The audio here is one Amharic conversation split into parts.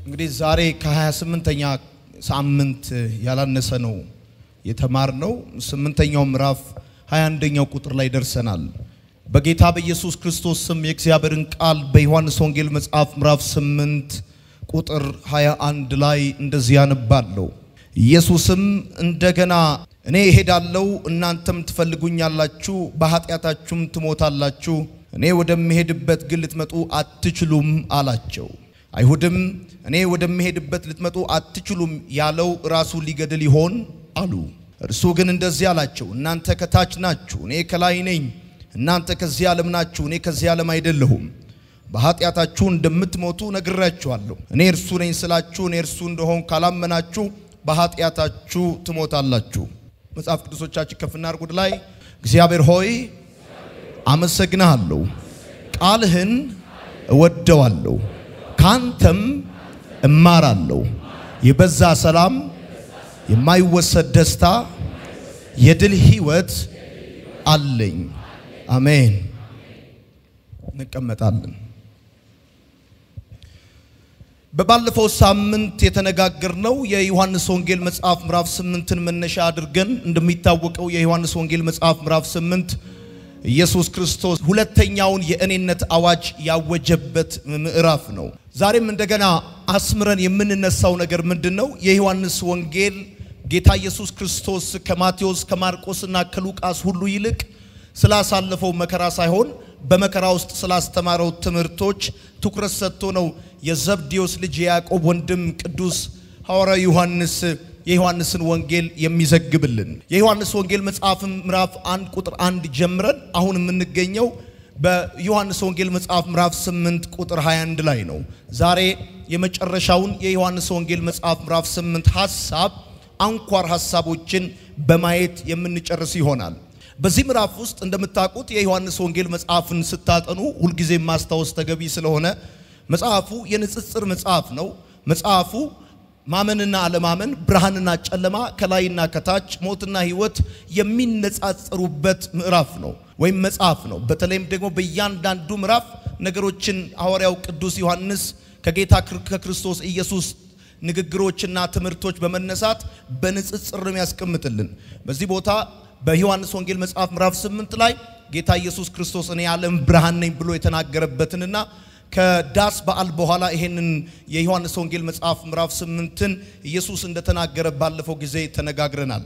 እንግዲህ ዛሬ ከ28ኛ ሳምንት ያላነሰ ነው የተማርነው። ስምንተኛው ምዕራፍ 21ኛው ቁጥር ላይ ደርሰናል። በጌታ በኢየሱስ ክርስቶስ ስም የእግዚአብሔርን ቃል በዮሐንስ ወንጌል መጽሐፍ ምዕራፍ 8 ቁጥር 21 ላይ እንደዚህ ያነባለሁ። ኢየሱስም እንደገና እኔ እሄዳለሁ፣ እናንተም ትፈልጉኛላችሁ፣ በኃጢአታችሁም ትሞታላችሁ፣ እኔ ወደምሄድበት ግን ልትመጡ አትችሉም አላቸው። አይሁድም እኔ ወደምሄድበት ልትመጡ አትችሉም ያለው ራሱ ሊገድል ይሆን አሉ። እርሱ ግን እንደዚህ አላቸው፣ እናንተ ከታች ናችሁ፣ እኔ ከላይ ነኝ። እናንተ ከዚህ ዓለም ናችሁ፣ እኔ ከዚህ ዓለም አይደለሁም። በኃጢአታችሁ እንደምትሞቱ ነግራችኋለሁ። እኔ እርሱ ነኝ ስላችሁ እኔ እርሱ እንደሆን ካላመናችሁ በኃጢአታችሁ ትሞታላችሁ። መጽሐፍ ቅዱሶቻችን ከፍና አርጉድ ላይ እግዚአብሔር ሆይ አመሰግንሃለሁ፣ ቃልህን እወደዋለሁ፣ ካንተም እማራለሁ። የበዛ ሰላም፣ የማይወሰድ ደስታ፣ የድል ህይወት አለኝ። አሜን። እንቀመጣለን። በባለፈው ሳምንት የተነጋገርነው የዮሐንስ ወንጌል መጽሐፍ ምዕራፍ ስምንትን መነሻ አድርገን እንደሚታወቀው የዮሐንስ ወንጌል መጽሐፍ ምዕራፍ ስምንት ኢየሱስ ክርስቶስ ሁለተኛውን የእኔነት አዋጅ ያወጀበት ምዕራፍ ነው። ዛሬም እንደገና አስምረን የምንነሳው ነገር ምንድን ነው? የዮሐንስ ወንጌል ጌታ ኢየሱስ ክርስቶስ ከማቴዎስ ከማርቆስና ከሉቃስ ሁሉ ይልቅ ስላሳለፈው መከራ ሳይሆን በመከራ ውስጥ ስላስተማረው ትምህርቶች ትኩረት ሰጥቶ ነው የዘብዴዎስ ልጅ የያዕቆብ ወንድም ቅዱስ ሐዋርያ ዮሐንስ የዮሐንስን ወንጌል የሚዘግብልን። የዮሐንስ ወንጌል መጽሐፍ ምዕራፍ አንድ ቁጥር አንድ ጀምረን አሁን የምንገኘው በዮሐንስ ወንጌል መጽሐፍ ምዕራፍ 8 ቁጥር 21 ላይ ነው። ዛሬ የመጨረሻውን የዮሐንስ ወንጌል መጽሐፍ ምዕራፍ 8 ሐሳብ አንኳር ሐሳቦችን በማየት የምንጨርስ ይሆናል። በዚህ ምዕራፍ ውስጥ እንደምታውቁት የዮሐንስ ወንጌል መጽሐፍን ስታጠኑ ሁልጊዜ ማስታወስ ተገቢ ስለሆነ መጽሐፉ የንጽጽር መጽሐፍ ነው። መጽሐፉ ማመንና አለማመን፣ ብርሃንና ጨለማ፣ ከላይና ከታች፣ ሞትና ሕይወት የሚነጻጸሩበት ምዕራፍ ነው ወይም መጽሐፍ ነው። በተለይም ደግሞ በእያንዳንዱ ምዕራፍ ነገሮችን ሐዋርያው ቅዱስ ዮሐንስ ከጌታ ከክርስቶስ ኢየሱስ ንግግሮችና ትምህርቶች በመነሳት በንጽጽር ነው ያስቀምጥልን። በዚህ ቦታ በዮሐንስ ወንጌል መጽሐፍ ምዕራፍ 8 ላይ ጌታ ኢየሱስ ክርስቶስ እኔ የዓለም ብርሃን ነኝ ብሎ የተናገረበትንና ከዳስ በዓል በኋላ ይሄንን የዮሐንስ ወንጌል መጽሐፍ ምዕራፍ 8ን ኢየሱስ እንደተናገረ ባለፈው ጊዜ ተነጋግረናል።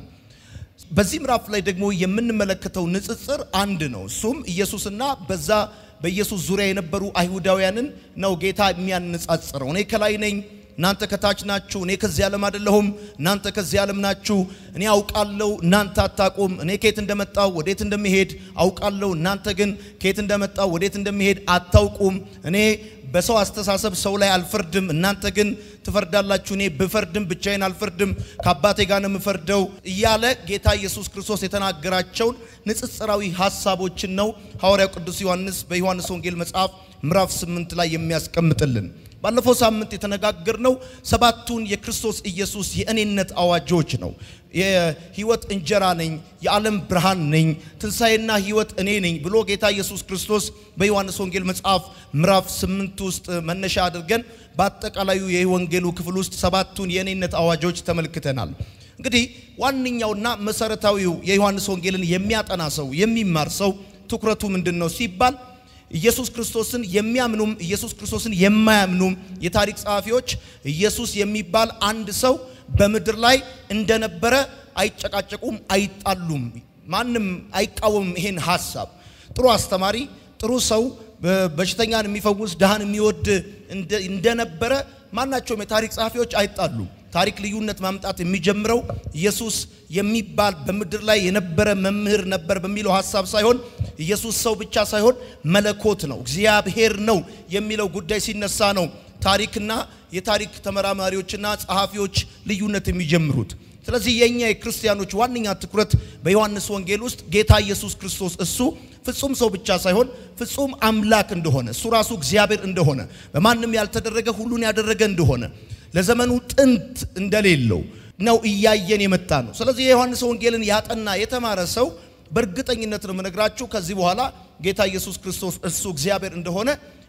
በዚህ ምዕራፍ ላይ ደግሞ የምንመለከተው ንጽጽር አንድ ነው። እሱም ኢየሱስና በዛ በኢየሱስ ዙሪያ የነበሩ አይሁዳውያንን ነው ጌታ የሚያነጻጽረው። እኔ ከላይ ነኝ እናንተ ከታች ናችሁ። እኔ ከዚህ ዓለም አይደለሁም፣ እናንተ ከዚህ ዓለም ናችሁ። እኔ አውቃለሁ፣ እናንተ አታውቁም። እኔ ከየት እንደመጣው ወዴት እንደሚሄድ አውቃለሁ፣ እናንተ ግን ከየት እንደመጣው ወዴት እንደሚሄድ አታውቁም። እኔ በሰው አስተሳሰብ ሰው ላይ አልፈርድም፣ እናንተ ግን ትፈርዳላችሁ። እኔ ብፈርድም ብቻዬን አልፈርድም፣ ከአባቴ ጋር ነው የምፈርደው እያለ ጌታ ኢየሱስ ክርስቶስ የተናገራቸውን ንጽጽራዊ ሐሳቦችን ነው ሐዋርያው ቅዱስ ዮሐንስ በዮሐንስ ወንጌል መጽሐፍ ምዕራፍ 8 ላይ የሚያስቀምጥልን። ባለፈው ሳምንት የተነጋገርነው ሰባቱን የክርስቶስ ኢየሱስ የእኔነት አዋጆች ነው። የሕይወት እንጀራ ነኝ፣ የዓለም ብርሃን ነኝ፣ ትንሣኤና ሕይወት እኔ ነኝ ብሎ ጌታ ኢየሱስ ክርስቶስ በዮሐንስ ወንጌል መጽሐፍ ምዕራፍ ስምንት ውስጥ መነሻ አድርገን በአጠቃላዩ የወንጌሉ ክፍል ውስጥ ሰባቱን የእኔነት አዋጆች ተመልክተናል። እንግዲህ ዋነኛውና መሰረታዊው የዮሐንስ ወንጌልን የሚያጠና ሰው የሚማር ሰው ትኩረቱ ምንድን ነው ሲባል ኢየሱስ ክርስቶስን የሚያምኑም ኢየሱስ ክርስቶስን የማያምኑም የታሪክ ጸሐፊዎች ኢየሱስ የሚባል አንድ ሰው በምድር ላይ እንደነበረ አይጨቃጨቁም፣ አይጣሉም። ማንም አይቃወምም ይሄን ሐሳብ። ጥሩ አስተማሪ፣ ጥሩ ሰው፣ በሽተኛን የሚፈውስ ድሃን የሚወድ እንደነበረ ማናቸውም የታሪክ ጸሐፊዎች አይጣሉም። ታሪክ ልዩነት ማምጣት የሚጀምረው ኢየሱስ የሚባል በምድር ላይ የነበረ መምህር ነበር በሚለው ሐሳብ ሳይሆን ኢየሱስ ሰው ብቻ ሳይሆን መለኮት ነው፣ እግዚአብሔር ነው የሚለው ጉዳይ ሲነሳ ነው ታሪክና የታሪክ ተመራማሪዎችና ጸሐፊዎች ልዩነት የሚጀምሩት። ስለዚህ የኛ የክርስቲያኖች ዋነኛ ትኩረት በዮሐንስ ወንጌል ውስጥ ጌታ ኢየሱስ ክርስቶስ እሱ ፍጹም ሰው ብቻ ሳይሆን ፍጹም አምላክ እንደሆነ እሱ ራሱ እግዚአብሔር እንደሆነ በማንም ያልተደረገ ሁሉን ያደረገ እንደሆነ ለዘመኑ ጥንት እንደሌለው ነው እያየን የመጣ ነው። ስለዚህ የዮሐንስ ወንጌልን ያጠና የተማረ ሰው በእርግጠኝነት ነው የምነግራችሁ ከዚህ በኋላ ጌታ ኢየሱስ ክርስቶስ እሱ እግዚአብሔር እንደሆነ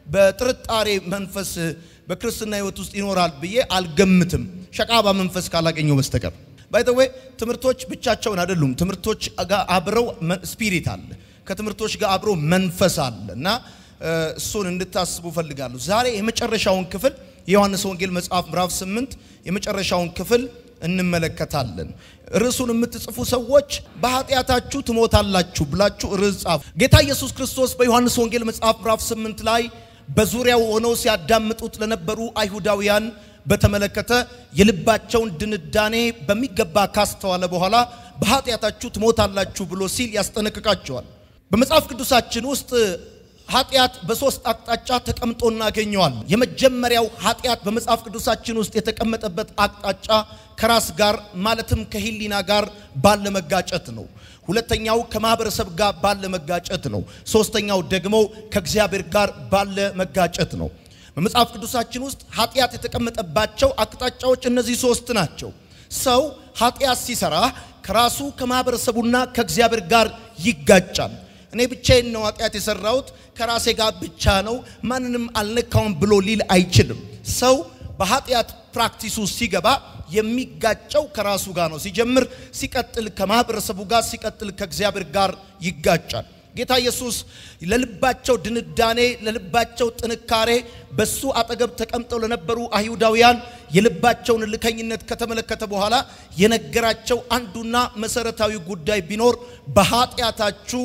በጥርጣሬ መንፈስ በክርስትና ሕይወት ውስጥ ይኖራል ብዬ አልገምትም፣ ሸቃባ መንፈስ ካላገኘው በስተቀር። ባይተዌ ትምህርቶች ብቻቸውን አይደሉም። ትምህርቶች ጋር አብረው ስፒሪት አለ፣ ከትምህርቶች ጋር አብሮ መንፈስ አለ እና እሱን እንድታስቡ ፈልጋለሁ። ዛሬ የመጨረሻውን ክፍል የዮሐንስ ወንጌል መጽሐፍ ምዕራፍ 8 የመጨረሻውን ክፍል እንመለከታለን። ርዕሱን የምትጽፉ ሰዎች በኃጢአታችሁ ትሞታላችሁ ብላችሁ ርዕስ ጻፉ። ጌታ ኢየሱስ ክርስቶስ በዮሐንስ ወንጌል መጽሐፍ ምዕራፍ 8 ላይ በዙሪያው ሆነው ሲያዳምጡት ለነበሩ አይሁዳውያን በተመለከተ የልባቸውን ድንዳኔ በሚገባ ካስተዋለ በኋላ በኃጢአታችሁ ትሞታላችሁ ብሎ ሲል ያስጠነቅቃቸዋል። በመጽሐፍ ቅዱሳችን ውስጥ ኃጢአት በሶስት አቅጣጫ ተቀምጦ እናገኘዋል። የመጀመሪያው ኃጢአት በመጽሐፍ ቅዱሳችን ውስጥ የተቀመጠበት አቅጣጫ ከራስ ጋር ማለትም ከሕሊና ጋር ባለ መጋጨት ነው። ሁለተኛው ከማህበረሰብ ጋር ባለ መጋጨት ነው። ሶስተኛው ደግሞ ከእግዚአብሔር ጋር ባለ መጋጨት ነው። በመጽሐፍ ቅዱሳችን ውስጥ ኃጢአት የተቀመጠባቸው አቅጣጫዎች እነዚህ ሶስት ናቸው። ሰው ኃጢአት ሲሰራ ከራሱ ከማህበረሰቡና ከእግዚአብሔር ጋር ይጋጫል። እኔ ብቻዬን ነው ኃጢአት የሰራሁት ከራሴ ጋር ብቻ ነው ማንንም አልነካውም ብሎ ሊል አይችልም። ሰው በኃጢአት ፕራክቲሱ ሲገባ የሚጋጨው ከራሱ ጋር ነው። ሲጀምር፣ ሲቀጥል ከማህበረሰቡ ጋር፣ ሲቀጥል ከእግዚአብሔር ጋር ይጋጫል። ጌታ ኢየሱስ ለልባቸው ድንዳኔ፣ ለልባቸው ጥንካሬ በሱ አጠገብ ተቀምጠው ለነበሩ አይሁዳውያን የልባቸውን ልከኝነት ከተመለከተ በኋላ የነገራቸው አንዱና መሰረታዊ ጉዳይ ቢኖር በኃጢአታችሁ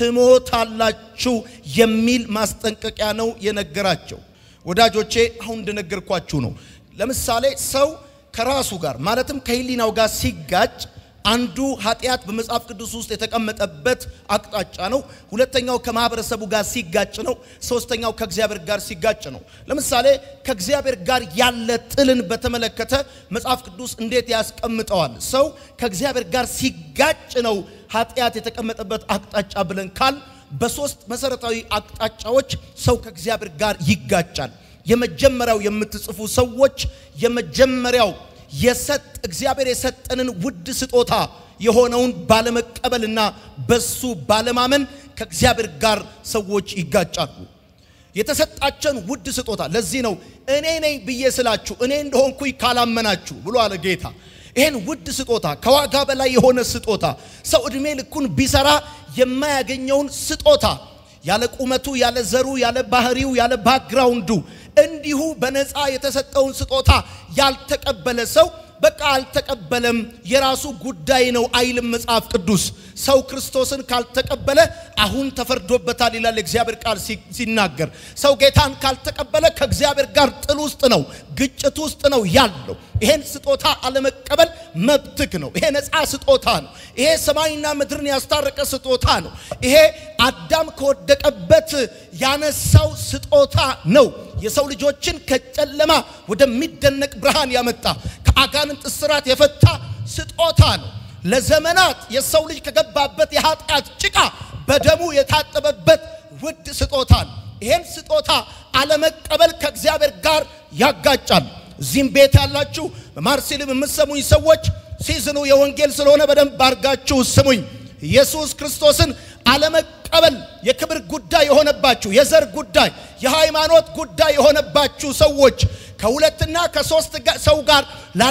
ትሞታላችሁ የሚል ማስጠንቀቂያ ነው የነገራቸው። ወዳጆቼ አሁን እንደነገርኳችሁ ነው። ለምሳሌ ሰው ከራሱ ጋር ማለትም ከሕሊናው ጋር ሲጋጭ አንዱ ኃጢአት በመጽሐፍ ቅዱስ ውስጥ የተቀመጠበት አቅጣጫ ነው። ሁለተኛው ከማህበረሰቡ ጋር ሲጋጭ ነው። ሶስተኛው ከእግዚአብሔር ጋር ሲጋጭ ነው። ለምሳሌ ከእግዚአብሔር ጋር ያለ ጥልን በተመለከተ መጽሐፍ ቅዱስ እንዴት ያስቀምጠዋል? ሰው ከእግዚአብሔር ጋር ሲጋጭ ነው ኃጢአት የተቀመጠበት አቅጣጫ ብለን ካል በሶስት መሰረታዊ አቅጣጫዎች ሰው ከእግዚአብሔር ጋር ይጋጫል። የመጀመሪያው የምትጽፉ ሰዎች የመጀመሪያው የሰጥ እግዚአብሔር የሰጠንን ውድ ስጦታ የሆነውን ባለመቀበልና በሱ ባለማመን ከእግዚአብሔር ጋር ሰዎች ይጋጫሉ። የተሰጣቸውን ውድ ስጦታ ለዚህ ነው እኔ ነኝ ብዬ ስላችሁ እኔ እንደሆንኩኝ ካላመናችሁ ብሎ አለ ጌታ። ይሄን ውድ ስጦታ ከዋጋ በላይ የሆነ ስጦታ ሰው ዕድሜ ልኩን ቢሰራ የማያገኘውን ስጦታ ያለ ቁመቱ፣ ያለ ዘሩ፣ ያለ ባህሪው፣ ያለ ባክግራውንዱ እንዲሁ በነፃ የተሰጠውን ስጦታ ያልተቀበለ ሰው በቃ አልተቀበለም፣ የራሱ ጉዳይ ነው አይልም መጽሐፍ ቅዱስ። ሰው ክርስቶስን ካልተቀበለ አሁን ተፈርዶበታል ይላል የእግዚአብሔር ቃል ሲናገር። ሰው ጌታን ካልተቀበለ ከእግዚአብሔር ጋር ጥል ውስጥ ነው፣ ግጭት ውስጥ ነው ያለው። ይሄን ስጦታ አለመቀበል መብትክ ነው። ይሄ ነፃ ስጦታ ነው። ይሄ ሰማይና ምድርን ያስታረቀ ስጦታ ነው። ይሄ አዳም ከወደቀበት ያነሳው ስጦታ ነው። የሰው ልጆችን ከጨለማ ወደሚደነቅ ብርሃን ያመጣ ከአጋንንት እስራት የፈታ ስጦታ ነው። ለዘመናት የሰው ልጅ ከገባበት የኃጢአት ጭቃ በደሙ የታጠበበት ውድ ስጦታ ነው። ይሄን ስጦታ አለመቀበል ከእግዚአብሔር ጋር ያጋጫል። እዚህም ቤት ያላችሁ በማርሴልም የምትሰሙኝ ሰዎች ሲዝኑ የወንጌል ስለሆነ በደንብ አድርጋችሁ ስሙኝ። ኢየሱስ ክርስቶስን አለመቀበል የክብር ጉዳይ የሆነባችሁ፣ የዘር ጉዳይ፣ የሃይማኖት ጉዳይ የሆነባችሁ ሰዎች ከሁለትና ከሶስት ሰው ጋር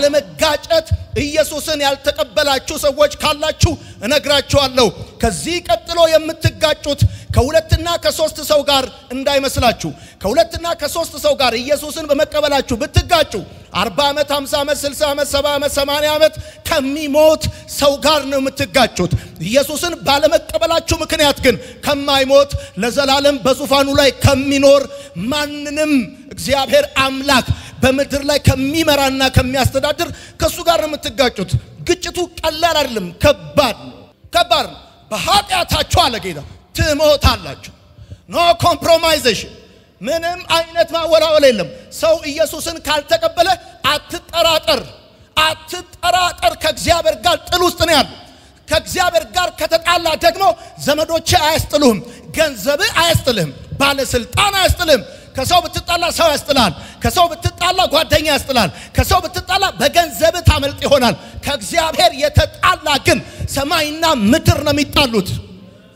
ላለመጋጨት ኢየሱስን ያልተቀበላችሁ ሰዎች ካላችሁ እነግራችኋለሁ። ከዚህ ቀጥሎ የምትጋጩት ከሁለትና ከሶስት ሰው ጋር እንዳይመስላችሁ። ከሁለትና ከሶስት ሰው ጋር ኢየሱስን በመቀበላችሁ ብትጋጩ አርባ ዓመት፣ ሃምሳ ዓመት፣ ስልሳ ዓመት፣ ሰባ ዓመት፣ ሰማንያ ዓመት ከሚሞት ሰው ጋር ነው የምትጋጩት። ኢየሱስን ባለመቀበላችሁ ምክንያት ግን ከማይሞት ለዘላለም በዙፋኑ ላይ ከሚኖር ማንንም እግዚአብሔር አምላክ በምድር ላይ ከሚመራና ከሚያስተዳድር ከእሱ ጋር ነው የምትጋጩት። ግጭቱ ቀላል አይደለም፣ ከባድ ነው። ከባድ ነው። በኃጢአታችሁ አለ ጌታ ትሞታላችሁ። ኖ ኮምፕሮማይዜሽን፣ ምንም አይነት ማወላወል የለም። ሰው ኢየሱስን ካልተቀበለ አትጠራጠር፣ አትጠራጠር። ከእግዚአብሔር ጋር ጥል ውስጥ ነው ያሉ። ከእግዚአብሔር ጋር ከተጣላ ደግሞ ዘመዶች አያስጥሉህም፣ ገንዘብህ አያስጥልህም፣ ባለስልጣን አያስጥልህም። ከሰው ብትጣላ ሰው ያስጥላል። ከሰው ብትጣላ ጓደኛ ያስጥላል። ከሰው ብትጣላ በገንዘብ ታመልጥ ይሆናል። ከእግዚአብሔር የተጣላ ግን ሰማይና ምድር ነው የሚጣሉት።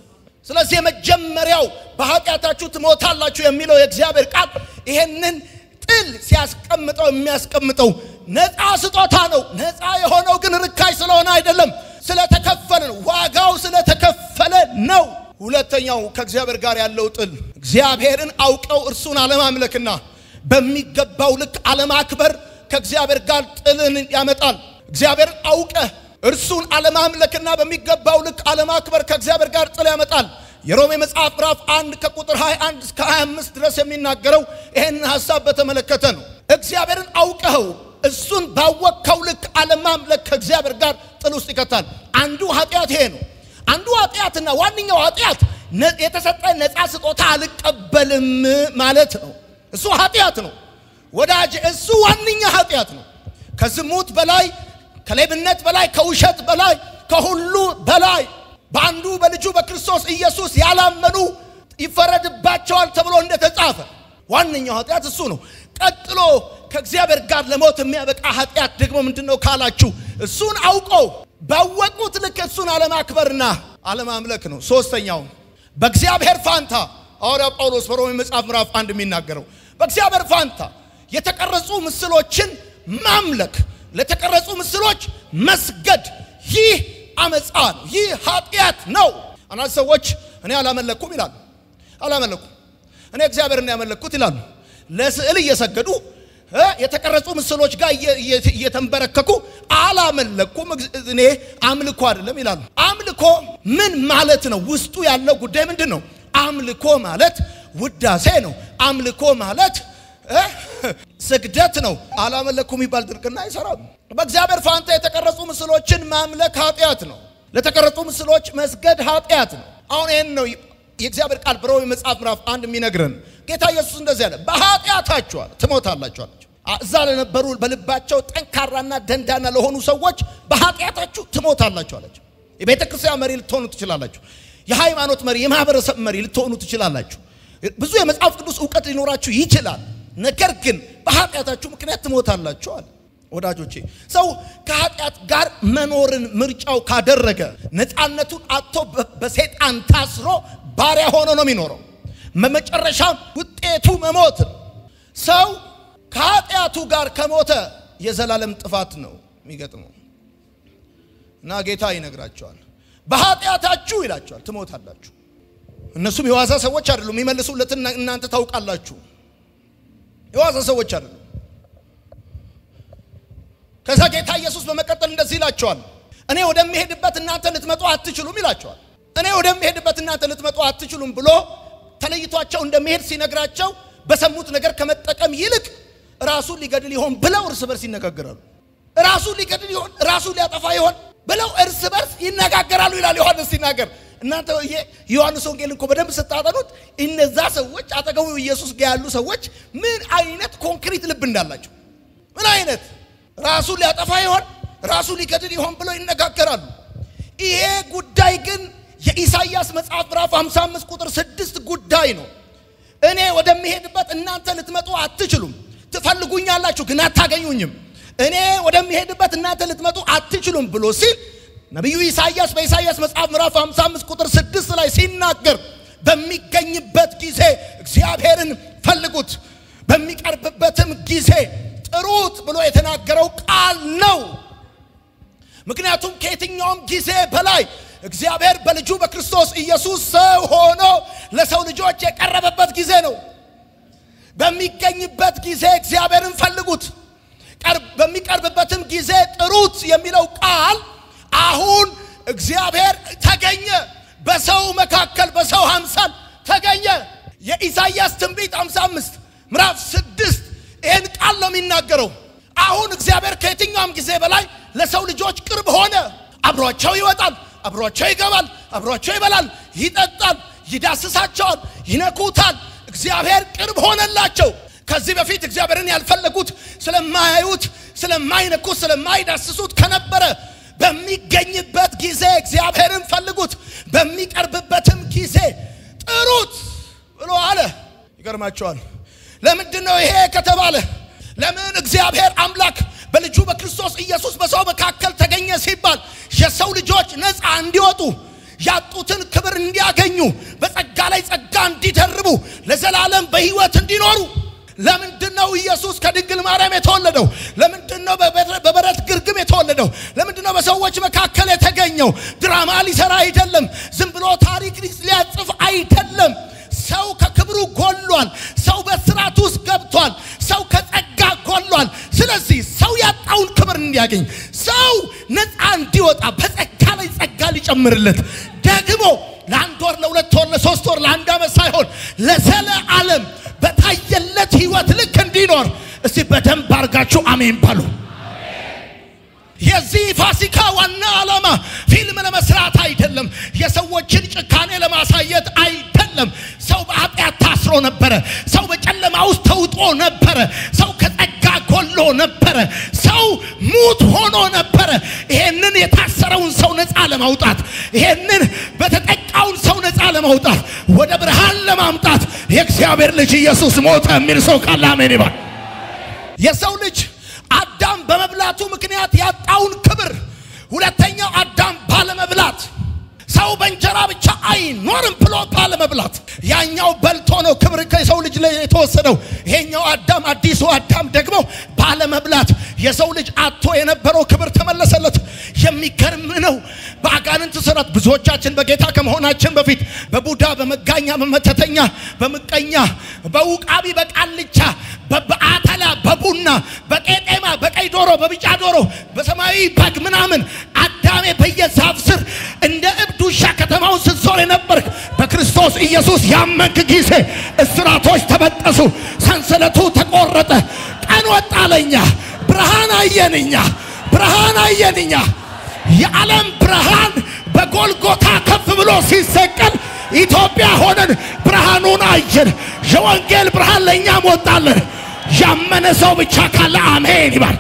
ስለዚህ የመጀመሪያው በኃጢአታችሁ ትሞታላችሁ የሚለው የእግዚአብሔር ቃል ይሄንን ጥል ሲያስቀምጠው የሚያስቀምጠው ነፃ ስጦታ ነው። ነፃ የሆነው ግን ርካሽ ስለሆነ አይደለም፣ ስለተከፈለ ነው። ዋጋው ስለተከፈለ ነው። ሁለተኛው ከእግዚአብሔር ጋር ያለው ጥል እግዚአብሔርን አውቀው እርሱን አለማምለክና በሚገባው ልክ አለማክበር ከእግዚአብሔር ጋር ጥልን ያመጣል። እግዚአብሔርን አውቀህ እርሱን አለማምለክና በሚገባው ልክ አለማክበር ከእግዚአብሔር ጋር ጥል ያመጣል። የሮሜ መጽሐፍ ምዕራፍ 1 ከቁጥር 21 እስከ 25 ድረስ የሚናገረው ይህንን ሐሳብ በተመለከተ ነው። እግዚአብሔርን አውቀኸው እሱን ባወቅከው ልክ አለማምለክ ከእግዚአብሔር ጋር ጥል ውስጥ ይከታል። አንዱ ኃጢአት ይሄ ነው። አንዱ ኃጢአትና ዋነኛው ኃጢአት የተሰጠ ነፃ ስጦታ አልቀበልም ማለት ነው። እሱ ኃጢአት ነው ወዳጅ፣ እሱ ዋነኛ ኃጢአት ነው። ከዝሙት በላይ ከሌብነት በላይ ከውሸት በላይ ከሁሉ በላይ በአንዱ በልጁ በክርስቶስ ኢየሱስ ያላመኑ ይፈረድባቸዋል ተብሎ እንደተጻፈ ዋነኛው ኃጢአት እሱ ነው። ቀጥሎ ከእግዚአብሔር ጋር ለሞት የሚያበቃ ኃጢአት ደግሞ ምንድን ነው ካላችሁ እሱን አውቀው ባወቁት ልክ እሱን አለማክበርና አለማምለክ ነው። ሶስተኛው በእግዚአብሔር ፋንታ ሐዋርያው ጳውሎስ በሮሜ መጽሐፍ ምዕራፍ አንድ የሚናገረው በእግዚአብሔር ፋንታ የተቀረጹ ምስሎችን ማምለክ፣ ለተቀረጹ ምስሎች መስገድ፣ ይህ አመፃ ነው። ይህ ኃጢአት ነው። አንዳንድ ሰዎች እኔ አላመለኩም ይላሉ። አላመለኩም እኔ እግዚአብሔርን ያመለኩት ይላሉ። ለስዕል እየሰገዱ የተቀረጹ ምስሎች ጋር እየተንበረከኩ አላመለኩም፣ እኔ አምልኮ አይደለም ይላሉ። አምልኮ ምን ማለት ነው? ውስጡ ያለው ጉዳይ ምንድን ነው? አምልኮ ማለት ውዳሴ ነው። አምልኮ ማለት ስግደት ነው። አላመለኩም የሚባል ድርቅና አይሰራም። በእግዚአብሔር ፋንታ የተቀረጹ ምስሎችን ማምለክ ኃጢአት ነው። ለተቀረጹ ምስሎች መስገድ ኃጢአት ነው። አሁን ይህን ነው የእግዚአብሔር ቃል በሮሜ መጽሐፍ ምዕራፍ አንድ የሚነግረን። ጌታ ኢየሱስ እንደዚህ አለ፣ በኃጢአታችሁ አለ ትሞታላችሁ አላቸው። እዛ ለነበሩ በልባቸው ጠንካራና ደንዳና ለሆኑ ሰዎች በኃጢአታችሁ ትሞታላችሁ አላቸው። የቤተ ክርስቲያን መሪ ልትሆኑ ትችላላችሁ። የሃይማኖት መሪ፣ የማህበረሰብ መሪ ልትሆኑ ትችላላችሁ። ብዙ የመጽሐፍ ቅዱስ እውቀት ሊኖራችሁ ይችላል። ነገር ግን በኃጢአታችሁ ምክንያት ትሞታላችሁ አለ። ወዳጆቼ ሰው ከኃጢአት ጋር መኖርን ምርጫው ካደረገ ነፃነቱን አጥቶ በሰይጣን ታስሮ ባሪያ ሆኖ ነው የሚኖረው። በመጨረሻ ውጤቱ መሞት ነው። ሰው ከኃጢአቱ ጋር ከሞተ የዘላለም ጥፋት ነው የሚገጥመው እና ጌታ ይነግራቸዋል። በኃጢአታችሁ ይላቸዋል ትሞታላችሁ። እነሱም የዋዛ ሰዎች አይደሉም። የሚመልሱለትን እናንተ ታውቃላችሁ። የዋዛ ሰዎች አይደሉም። ከዛ ጌታ ኢየሱስ በመቀጠል እንደዚህ ይላቸዋል፣ እኔ ወደሚሄድበት እናንተ ልትመጡ አትችሉም ይላቸዋል። እኔ ወደሚሄድበት እናንተ ልትመጡ አትችሉም ብሎ ተለይቷቸው እንደሚሄድ ሲነግራቸው በሰሙት ነገር ከመጠቀም ይልቅ ራሱን ሊገድል ይሆን ብለው እርስ በርስ ይነጋገራሉ። ራሱን ሊገድል ይሆን ራሱን ሊያጠፋ ይሆን ብለው እርስ በርስ ይነጋገራሉ ይላል ዮሐንስ ሲናገር። እናንተ ይሄ ዮሐንስ ወንጌል እኮ በደንብ ስታጠኑት እነዛ ሰዎች አጠገቡ ኢየሱስ ጋር ያሉ ሰዎች ምን አይነት ኮንክሪት ልብ እንዳላቸው ምን አይነት ራሱን ሊያጠፋ ይሆን ራሱን ሊገድል ይሆን ብለው ይነጋገራሉ። ይሄ ጉዳይ ግን የኢሳይያስ መጽሐፍ ምዕራፍ 55 ቁጥር 6 ጉዳይ ነው። እኔ ወደሚሄድበት እናንተ ልትመጡ አትችሉም፣ ትፈልጉኛላችሁ ግን አታገኙኝም። እኔ ወደሚሄድበት እናንተ ልትመጡ አትችሉም ብሎ ሲል ነቢዩ ኢሳይያስ በኢሳይያስ መጽሐፍ ምዕራፍ 55 ቁጥር 6 ላይ ሲናገር በሚገኝበት ጊዜ እግዚአብሔርን ፈልጉት፣ በሚቀርብበትም ጊዜ ጥሩት ብሎ የተናገረው ቃል ነው። ምክንያቱም ከየትኛውም ጊዜ በላይ እግዚአብሔር በልጁ በክርስቶስ ኢየሱስ ሰው ሆኖ ለሰው ልጆች የቀረበበት ጊዜ ነው። በሚገኝበት ጊዜ እግዚአብሔርን ፈልጉት፣ በሚቀርብበትም ጊዜ ጥሩት የሚለው ቃል አሁን እግዚአብሔር ተገኘ፣ በሰው መካከል በሰው አምሳል ተገኘ። የኢሳይያስ ትንቢት 55 ምዕራፍ 6 ይህን ቃል ነው የሚናገረው። አሁን እግዚአብሔር ከየትኛውም ጊዜ በላይ ለሰው ልጆች ቅርብ ሆነ። አብሯቸው ይወጣል፣ አብሯቸው ይገባል፣ አብሯቸው ይበላል፣ ይጠጣል፣ ይዳስሳቸዋል፣ ይነኩታል። እግዚአብሔር ቅርብ ሆነላቸው። ከዚህ በፊት እግዚአብሔርን ያልፈለጉት ስለማያዩት፣ ስለማይነኩት፣ ስለማይዳስሱት ከነበረ በሚገኝበት ጊዜ እግዚአብሔርን ፈልጉት፣ በሚቀርብበትም ጊዜ ጥሩት ብሎ አለ። ይገርማቸዋል። ለምንድን ነው ይሄ ከተባለ ለምን እግዚአብሔር አምላክ በልጁ በክርስቶስ ኢየሱስ በሰው መካከል ተገኘ ሲባል የሰው ልጆች ነፃ እንዲወጡ ያጡትን ክብር እንዲያገኙ በጸጋ ላይ ጸጋ እንዲደርቡ ለዘላለም በሕይወት እንዲኖሩ ለምንድን ነው ኢየሱስ ከድንግል ማርያም የተወለደው? ለምንድን ነው በበረት ግርግም የተወለደው? ለምንድን ነው በሰዎች መካከል የተገኘው? ድራማ ሊሰራ አይደለም። ዝም ብሎ ታሪክ ሊያጽፍ አይደለም። ሰው ከክብሩ ጎሏል። ሰው በስርዓት ውስጥ ገብቷል። ሰው ከጸጋ ጎሏል። ስለዚህ ሰው ያጣውን ክብር እንዲያገኝ፣ ሰው ነፃ እንዲወጣ፣ በጸጋ ላይ ጸጋ ሊጨምርለት ደግሞ ለአንድ ወር፣ ለሁለት ወር፣ ለሶስት ወር፣ ለአንድ ዓመት ሳይሆን ለዘለ ዓለም በታየለት ህይወት ልክ እንዲኖር እስቲ በደንብ አድርጋችሁ አሜን በሉ። የዚህ ፋሲካ ዋና ዓላማ ፊልም ለመስራት አይደለም። የሰዎችን ጭካኔ ለማሳየት አይደለም። ሰው በኃጢአት ታስሮ ነበረ። ሰው በጨለማ ውስጥ ተውጦ ነበረ። ሰው ከጸጋ ጎሎ ነበረ። ሰው ሙት ሆኖ ነበረ። ይሄንን የታሰረውን ሰው ነፃ ለማውጣት ይሄንን በተጠቃውን ሰው ነፃ ለማውጣት ወደ ብርሃን ለማምጣት የእግዚአብሔር ልጅ ኢየሱስ ሞተ የሚል ሰው ካለ አሜን ይባል። የሰው ልጅ አዳም በመብላቱ ምክንያት ያጣውን ክብር፣ ሁለተኛው አዳም ባለመብላት ሰው በእንጀራ ብቻ አይኖርም ብሎ ባለመብላት፣ ያኛው በልቶ ነው ክብር ከሰው ልጅ ላይ የተወሰደው። ይሄኛው አዳም አዲሱ አዳም ደግሞ ባለመብላት የሰው ልጅ አጥቶ የነበረው ክብር ተመለሰለት። የሚገርም ነው። በአጋንንት ስራት ብዙዎቻችን በጌታ ከመሆናችን በፊት በቡዳ በመጋኛ በመተተኛ በምቀኛ በውቃቢ በቃልቻ በአተላ በቡና በቄጤማ በቀይ ዶሮ በቢጫ ዶሮ በሰማያዊ በግ ምናምን አዳሜ በየዛፍ ስር እንደ እብድ ውሻ ከተማውን ስትዞር የነበርክ በክርስቶስ ኢየሱስ ያመንክ ጊዜ እስራቶች ተበጠሱ፣ ሰንሰለቱ ተቆረጠ፣ ቀን ወጣለኛ፣ ብርሃን አየንኛ፣ ብርሃን አየንኛ። የዓለም ብርሃን በጎልጎታ ከፍ ብሎ ሲሰቀል ኢትዮጵያ ሆነን ብርሃኑን አየን። የወንጌል ብርሃን ለእኛም ወጣለን። ያመነ ሰው ብቻ ካለ አሜን ይባል።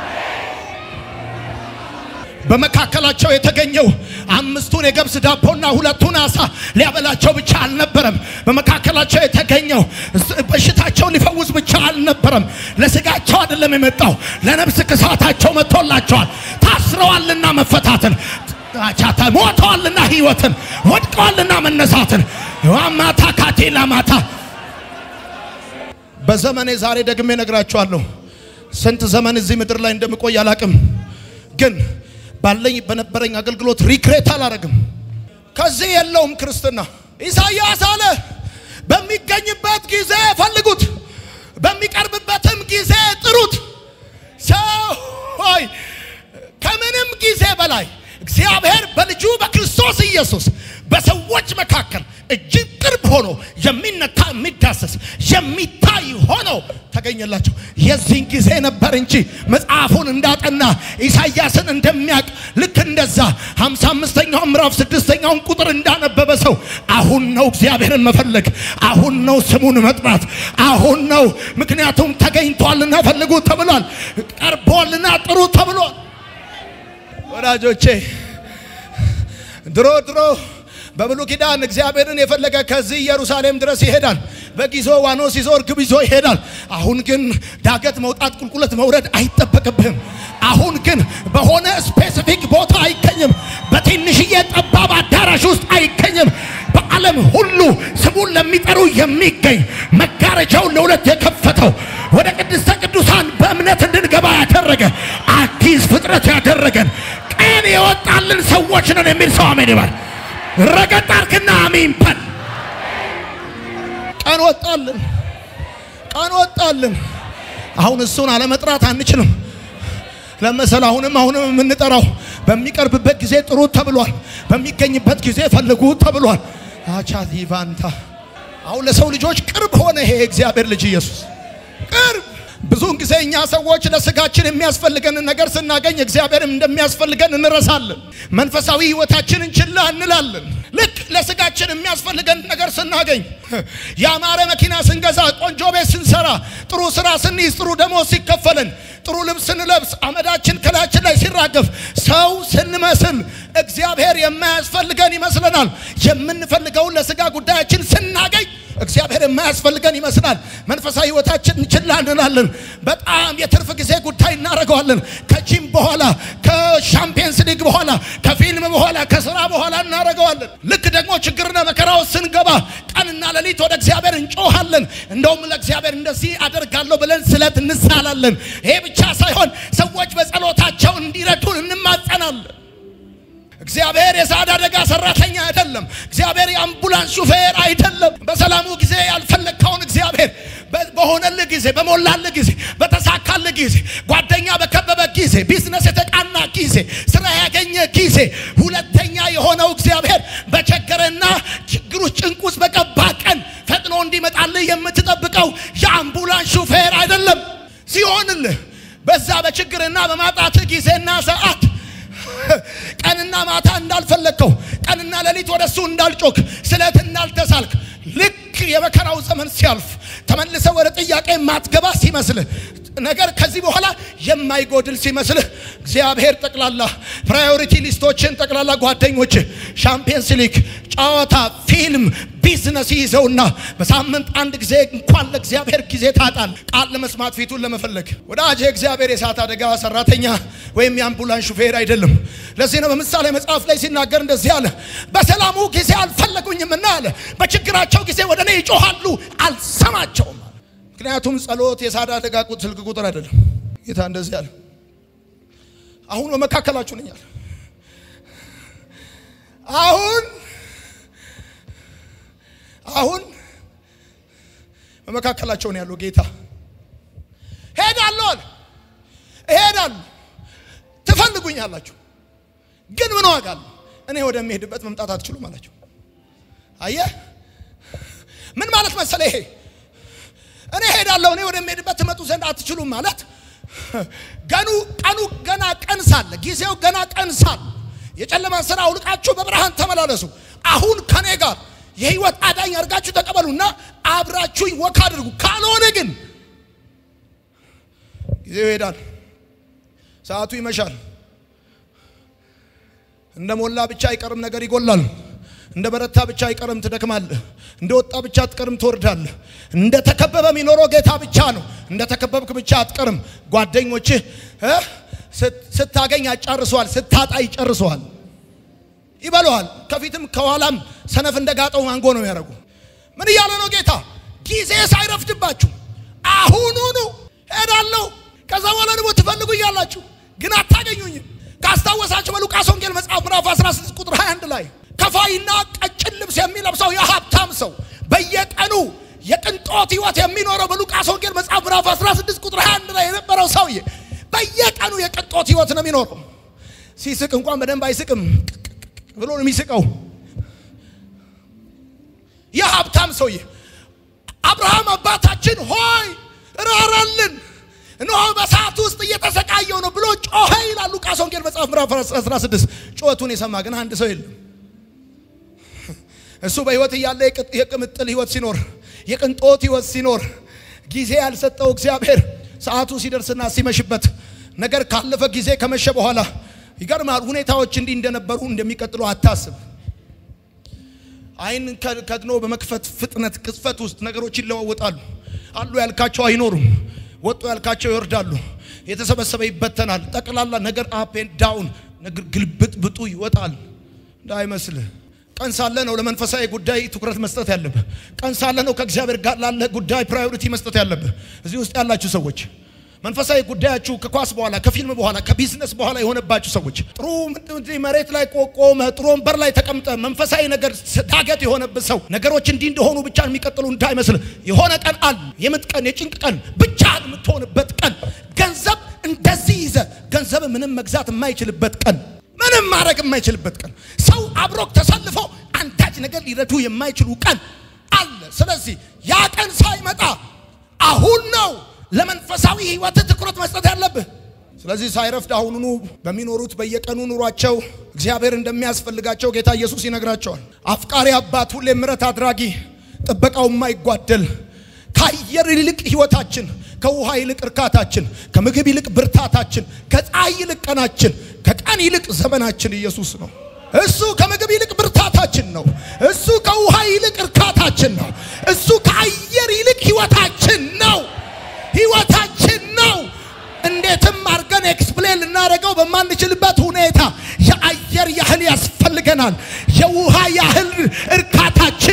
በመካከላቸው የተገኘው አምስቱን የገብስ ዳቦና ሁለቱን አሳ ሊያበላቸው ብቻ አልነበረም። በመካከላቸው የተገኘው በሽታቸውን ሊፈውስ ብቻ አልነበረም። ለስጋቸው አይደለም የመጣው፣ ለነፍስ ክሳታቸው መጥቶላቸዋል። ታስረዋልና መፈታትን፣ ቻታ ሞተዋልና ሕይወትን፣ ወድቀዋልና መነሳትን ማታ ካቴላ ማታ በዘመኔ ዛሬ ደግሜ ነግራችኋለሁ። ስንት ዘመን እዚህ ምድር ላይ እንደምቆይ አላቅም ግን ባለኝ በነበረኝ አገልግሎት ሪክሬት አላረግም። ከዚህ የለውም ክርስትና። ኢሳይያስ አለ በሚገኝበት ጊዜ ፈልጉት፣ በሚቀርብበትም ጊዜ ጥሩት። ሰው ሆይ ከምንም ጊዜ በላይ እግዚአብሔር በልጁ በክርስቶስ ኢየሱስ በሰዎች መካከል እጅግ ቅርብ ሆኖ የሚነካ የሚዳሰስ የሚታይ ሆኖ ተገኘላቸው። የዚህን ጊዜ ነበር እንጂ መጽሐፉን እንዳጠና ኢሳይያስን እንደሚያውቅ ልክ እንደዛ ሃምሳ አምስተኛውን ምዕራፍ ስድስተኛውን ቁጥር እንዳነበበ ሰው አሁን ነው እግዚአብሔርን መፈለግ፣ አሁን ነው ስሙን መጥራት፣ አሁን ነው ምክንያቱም ተገኝቷልና ፈልጉ ተብሏል፣ ቀርቦልና ጥሩ ተብሏል። ወዳጆቼ ድሮ ድሮ በብሉይ ኪዳን እግዚአብሔርን የፈለገ ከዚህ ኢየሩሳሌም ድረስ ይሄዳል። በጊዞ ዋኖስ ይዞ እርግብ ይዞ ይሄዳል። አሁን ግን ዳገት መውጣት ቁልቁለት መውረድ አይጠበቅብህም። አሁን ግን በሆነ ስፔሲፊክ ቦታ አይገኝም። በትንሽዬ ጠባብ አዳራሽ ውስጥ አይገኝም። በዓለም ሁሉ ስሙን ለሚጠሩ የሚገኝ መጋረጃውን ለሁለት የከፈተው ወደ ቅድስተ ቅዱሳን በእምነት እንድንገባ ያደረገ አዲስ ፍጥረት ያደረገን ቀን የወጣልን ሰዎች ነን የሚል ሰው አሜን ይባል። ረገጥ አርክና አሜን በል። ቀን ወጣልን፣ ቀን ወጣልን። አሁን እሱን አለመጥራት አንችልም። ለመሰል አሁንም አሁንም የምንጠራው በሚቀርብበት ጊዜ ጥሩ ተብሏል። በሚገኝበት ጊዜ ፈልጉ ተብሏል። አቻት ይቫንታ አሁን ለሰው ልጆች ቅርብ ሆነ። ይሄ እግዚአብሔር ልጅ ኢየሱስ ቅርብ ብዙውን ጊዜ እኛ ሰዎች ለስጋችን የሚያስፈልገንን ነገር ስናገኝ እግዚአብሔርም እንደሚያስፈልገን እንረሳለን። መንፈሳዊ ሕይወታችንን ችላ እንላለን። ልክ ለስጋችን የሚያስፈልገን ነገር ስናገኝ፣ ያማረ መኪና ስንገዛ፣ ቆንጆ ቤት ስንሰራ፣ ጥሩ ስራ ስንይዝ፣ ጥሩ ደሞዝ ሲከፈለን፣ ጥሩ ልብስ ስንለብስ፣ አመዳችን ከላያችን ላይ ሲራገፍ፣ ሰው ስንመስል እግዚአብሔር የማያስፈልገን ይመስለናል። የምንፈልገውን ለስጋ ጉዳያችን ስናገኝ እግዚአብሔር የማያስፈልገን ይመስላል። መንፈሳዊ ሕይወታችን ችላ እንላለን። በጣም የትርፍ ጊዜ ጉዳይ እናደርገዋለን። ከጂም በኋላ ከሻምፒየንስ ሊግ በኋላ ከፊልም በኋላ ከስራ በኋላ እናደርገዋለን። ውስጥ ስንገባ ቀንና ሌሊት ወደ እግዚአብሔር እንጮሃለን። እንደውም ለእግዚአብሔር እንደዚህ አደርጋለሁ ብለን ስለት እንሳላለን። ይሄ ብቻ ሳይሆን ሰዎች በጸሎታቸው እንዲረዱን እንማጸናለን። እግዚአብሔር የእሳት አደጋ ሰራተኛ አይደለም። እግዚአብሔር የአምቡላንስ ሹፌር አይደለም። በሰላሙ ጊዜ ያልፈለግከውን እግዚአብሔር በሆነልህ ጊዜ፣ በሞላልህ ጊዜ፣ በተሳካልህ ጊዜ፣ ጓደኛ በከበበ ጊዜ፣ ቢዝነስ የተቃና ጊዜ፣ ስራ ያገኘ ጊዜ፣ ሁለተኛ የሆነው እግዚአብሔር በቸገረና ችግር ውስጥ ጭንቅ ውስጥ በገባ ቀን ፈጥኖ እንዲመጣልህ የምትጠብቀው የአምቡላንስ ሹፌር አይደለም። ሲሆንልህ በዛ በችግርና በማጣትህ ጊዜና ሰዓት ቀንና ማታ እንዳልፈለግከው ቀንና ሌሊት ወደ እሱ እንዳልጮክ ስለት እንዳልተሳልክ ልክ የመከራው ዘመን ሲያልፍ ተመልሰ ወደ ጥያቄ ማትገባ ሲመስልህ ነገር ከዚህ በኋላ የማይጎድል ሲመስልህ እግዚአብሔር ጠቅላላ ፕራዮሪቲ ሊስቶችን ጠቅላላ ጓደኞች ሻምፒየንስ ሊግ፣ ጨዋታ፣ ፊልም፣ ቢዝነስ ይዘውና በሳምንት አንድ ጊዜ እንኳን ለእግዚአብሔር ጊዜ ታጣል። ቃል ለመስማት ፊቱን ለመፈለግ ወዳጄ እግዚአብሔር የእሳት አደጋ ሰራተኛ ወይም የአምቡላንስ ሹፌር አይደለም። ለዚህ ነው በምሳሌ መጽሐፍ ላይ ሲናገር እንደዚህ አለ፣ በሰላሙ ጊዜ አልፈለጉኝምና አለ፣ በችግራቸው ጊዜ ወደ እኔ ይጮሃሉ አልሰማቸውም። ምክንያቱም ጸሎት የእሳት አደጋ ስልክ ቁጥር አይደለም። ጌታ እንደዚህ አለ፣ አሁን በመካከላችሁ ነኝ አለ። አሁን አሁን በመካከላቸው ነው ያለው ጌታ። ሄዳለሁ አለ እሄዳለሁ፣ ትፈልጉኛላችሁ፣ ግን ምን ዋጋ አለው? እኔ ወደሚሄድበት መምጣት አትችሉም አላቸው። አየህ ምን ማለት መሰለ ይሄ እኔ ሄዳለሁ እኔ ወደሚሄድበት ትመጡ ዘንድ አትችሉም ማለት ገኑ ቀኑ ገና ቀን ሳለ ጊዜው ገና ቀን ሳለ የጨለማን ስራ አውልቃችሁ በብርሃን ተመላለሱ። አሁን ከኔ ጋር የህይወት አዳኝ አድርጋችሁ ተቀበሉና አብራችሁኝ ወክ አድርጉ። ካልሆነ ግን ጊዜው ይሄዳል፣ ሰዓቱ ይመሻል። እንደ ሞላ ብቻ አይቀርም፣ ነገር ይጎላል። እንደ በረታ ብቻ አይቀርም፣ ትደክማለህ። እንደ ወጣ ብቻ አትቀርም፣ ትወርዳለህ። እንደ ተከበበ የሚኖረው ጌታ ብቻ ነው። እንደ ተከበብክ ብቻ አትቀርም። ጓደኞችህ ስታገኝ ያጫርሰዋል፣ ስታጣ ይጨርሰዋል፣ ይበለዋል። ከፊትም ከኋላም ሰነፍ እንደጋጠው ማንጎ ነው የሚያደርጉ። ምን እያለ ነው ጌታ? ጊዜ ሳይረፍድባችሁ አሁኑኑ ሄዳለሁ። ከዛ በኋላ ደግሞ ትፈልጉ እያላችሁ ግን አታገኙኝም። ካስታወሳችሁ በሉቃስ ወንጌል መጽሐፍ ምዕራፍ 16 ቁጥር 21 ላይ ከፋይና ቀጭን ልብስ የሚለብሰው የሀብታም ሰው በየቀኑ የቅንጦት ህይወት የሚኖረው በሉቃስ ወንጌል መጽሐፍ ምዕራፍ 16 ቁጥር 21 ላይ የነበረው ሰውዬ በየቀኑ የቅንጦት ህይወት ነው የሚኖረው። ሲስቅ እንኳን በደንብ አይስቅም ብሎ ነው የሚስቀው። የሀብታም ሰውዬ አብርሃም አባታችን ሆይ ራራልን፣ እነሆ በሰዓት ውስጥ እየተሰቃየው ነው ብሎ ጮኸ ይላል ሉቃስ ወንጌል መጽሐፍ ምዕራፍ 16 ጩኸቱን የሰማ ግን አንድ ሰው የለም። እሱ በህይወት እያለ የቅምጥል ህይወት ሲኖር የቅንጦት ህይወት ሲኖር ጊዜ ያልሰጠው እግዚአብሔር ሰዓቱ ሲደርስና ሲመሽበት ነገር ካለፈ ጊዜ ከመሸ በኋላ ይገርማል። ሁኔታዎች እንዲህ እንደነበሩ እንደሚቀጥሉ አታስብ። አይን ከድኖ በመክፈት ፍጥነት ቅጽፈት ውስጥ ነገሮች ይለዋወጣሉ። አሉ ያልካቸው አይኖሩም። ወጡ ያልካቸው ይወርዳሉ። የተሰበሰበ ይበተናል። ጠቅላላ ነገር አፕ ኤንድ ዳውን ነገር ግልብጥ ብጡ ይወጣል። እንዳይመስልህ ቀን ሳለ ነው ለመንፈሳዊ ጉዳይ ትኩረት መስጠት ያለብህ። ቀን ሳለ ነው ከእግዚአብሔር ጋር ላለ ጉዳይ ፕራዮሪቲ መስጠት ያለብህ። እዚህ ውስጥ ያላችሁ ሰዎች መንፈሳዊ ጉዳያችሁ ከኳስ በኋላ ከፊልም በኋላ ከቢዝነስ በኋላ የሆነባችሁ ሰዎች ጥሩ መሬት ላይ ቆቆመ ጥሩ ወንበር ላይ ተቀምጠ መንፈሳዊ ነገር ዳገት የሆነብህ ሰው ነገሮች እንዲህ እንደሆኑ ብቻ የሚቀጥሉ እንዳይመስል የሆነ ቀን አለ። የምጥ ቀን፣ የጭንቅ ቀን፣ ብቻህን የምትሆንበት ቀን፣ ገንዘብ እንደዚህ ይዘ ገንዘብ ምንም መግዛት የማይችልበት ቀን፣ ምንም ማድረግ የማይችልበት ቀን፣ ሰው አብሮክ ተሰልፎ አንዳች ነገር ሊረዱ የማይችሉ ቀን አለ። ስለዚህ ያ ቀን ሳይመጣ አሁን ነው ለመንፈሳዊ ህይወት ትኩረት መስጠት ያለብህ። ስለዚህ ሳይረፍድ አሁኑኑ በሚኖሩት በየቀኑ ኑሯቸው እግዚአብሔር እንደሚያስፈልጋቸው ጌታ ኢየሱስ ይነግራቸዋል። አፍቃሪ አባት፣ ሁሌ ምሕረት አድራጊ፣ ጥበቃው የማይጓደል ከአየር ይልቅ ህይወታችን፣ ከውሃ ይልቅ እርካታችን፣ ከምግብ ይልቅ ብርታታችን፣ ከፀሐይ ይልቅ ቀናችን፣ ከቀን ይልቅ ዘመናችን ኢየሱስ ነው። እሱ ከምግብ ይልቅ ብርታታችን ነው። እሱ ከውሃ ይልቅ እርካታችን ነው። እሱ ከአየር ይልቅ ህይወታችን ነው ህይወታችን ነው። እንዴትም አድርገን ኤክስፕሌን ልናደርገው በማንችልበት ሁኔታ የአየር ያህል ያስፈልገናል። የውሃ ያህል እርካታችን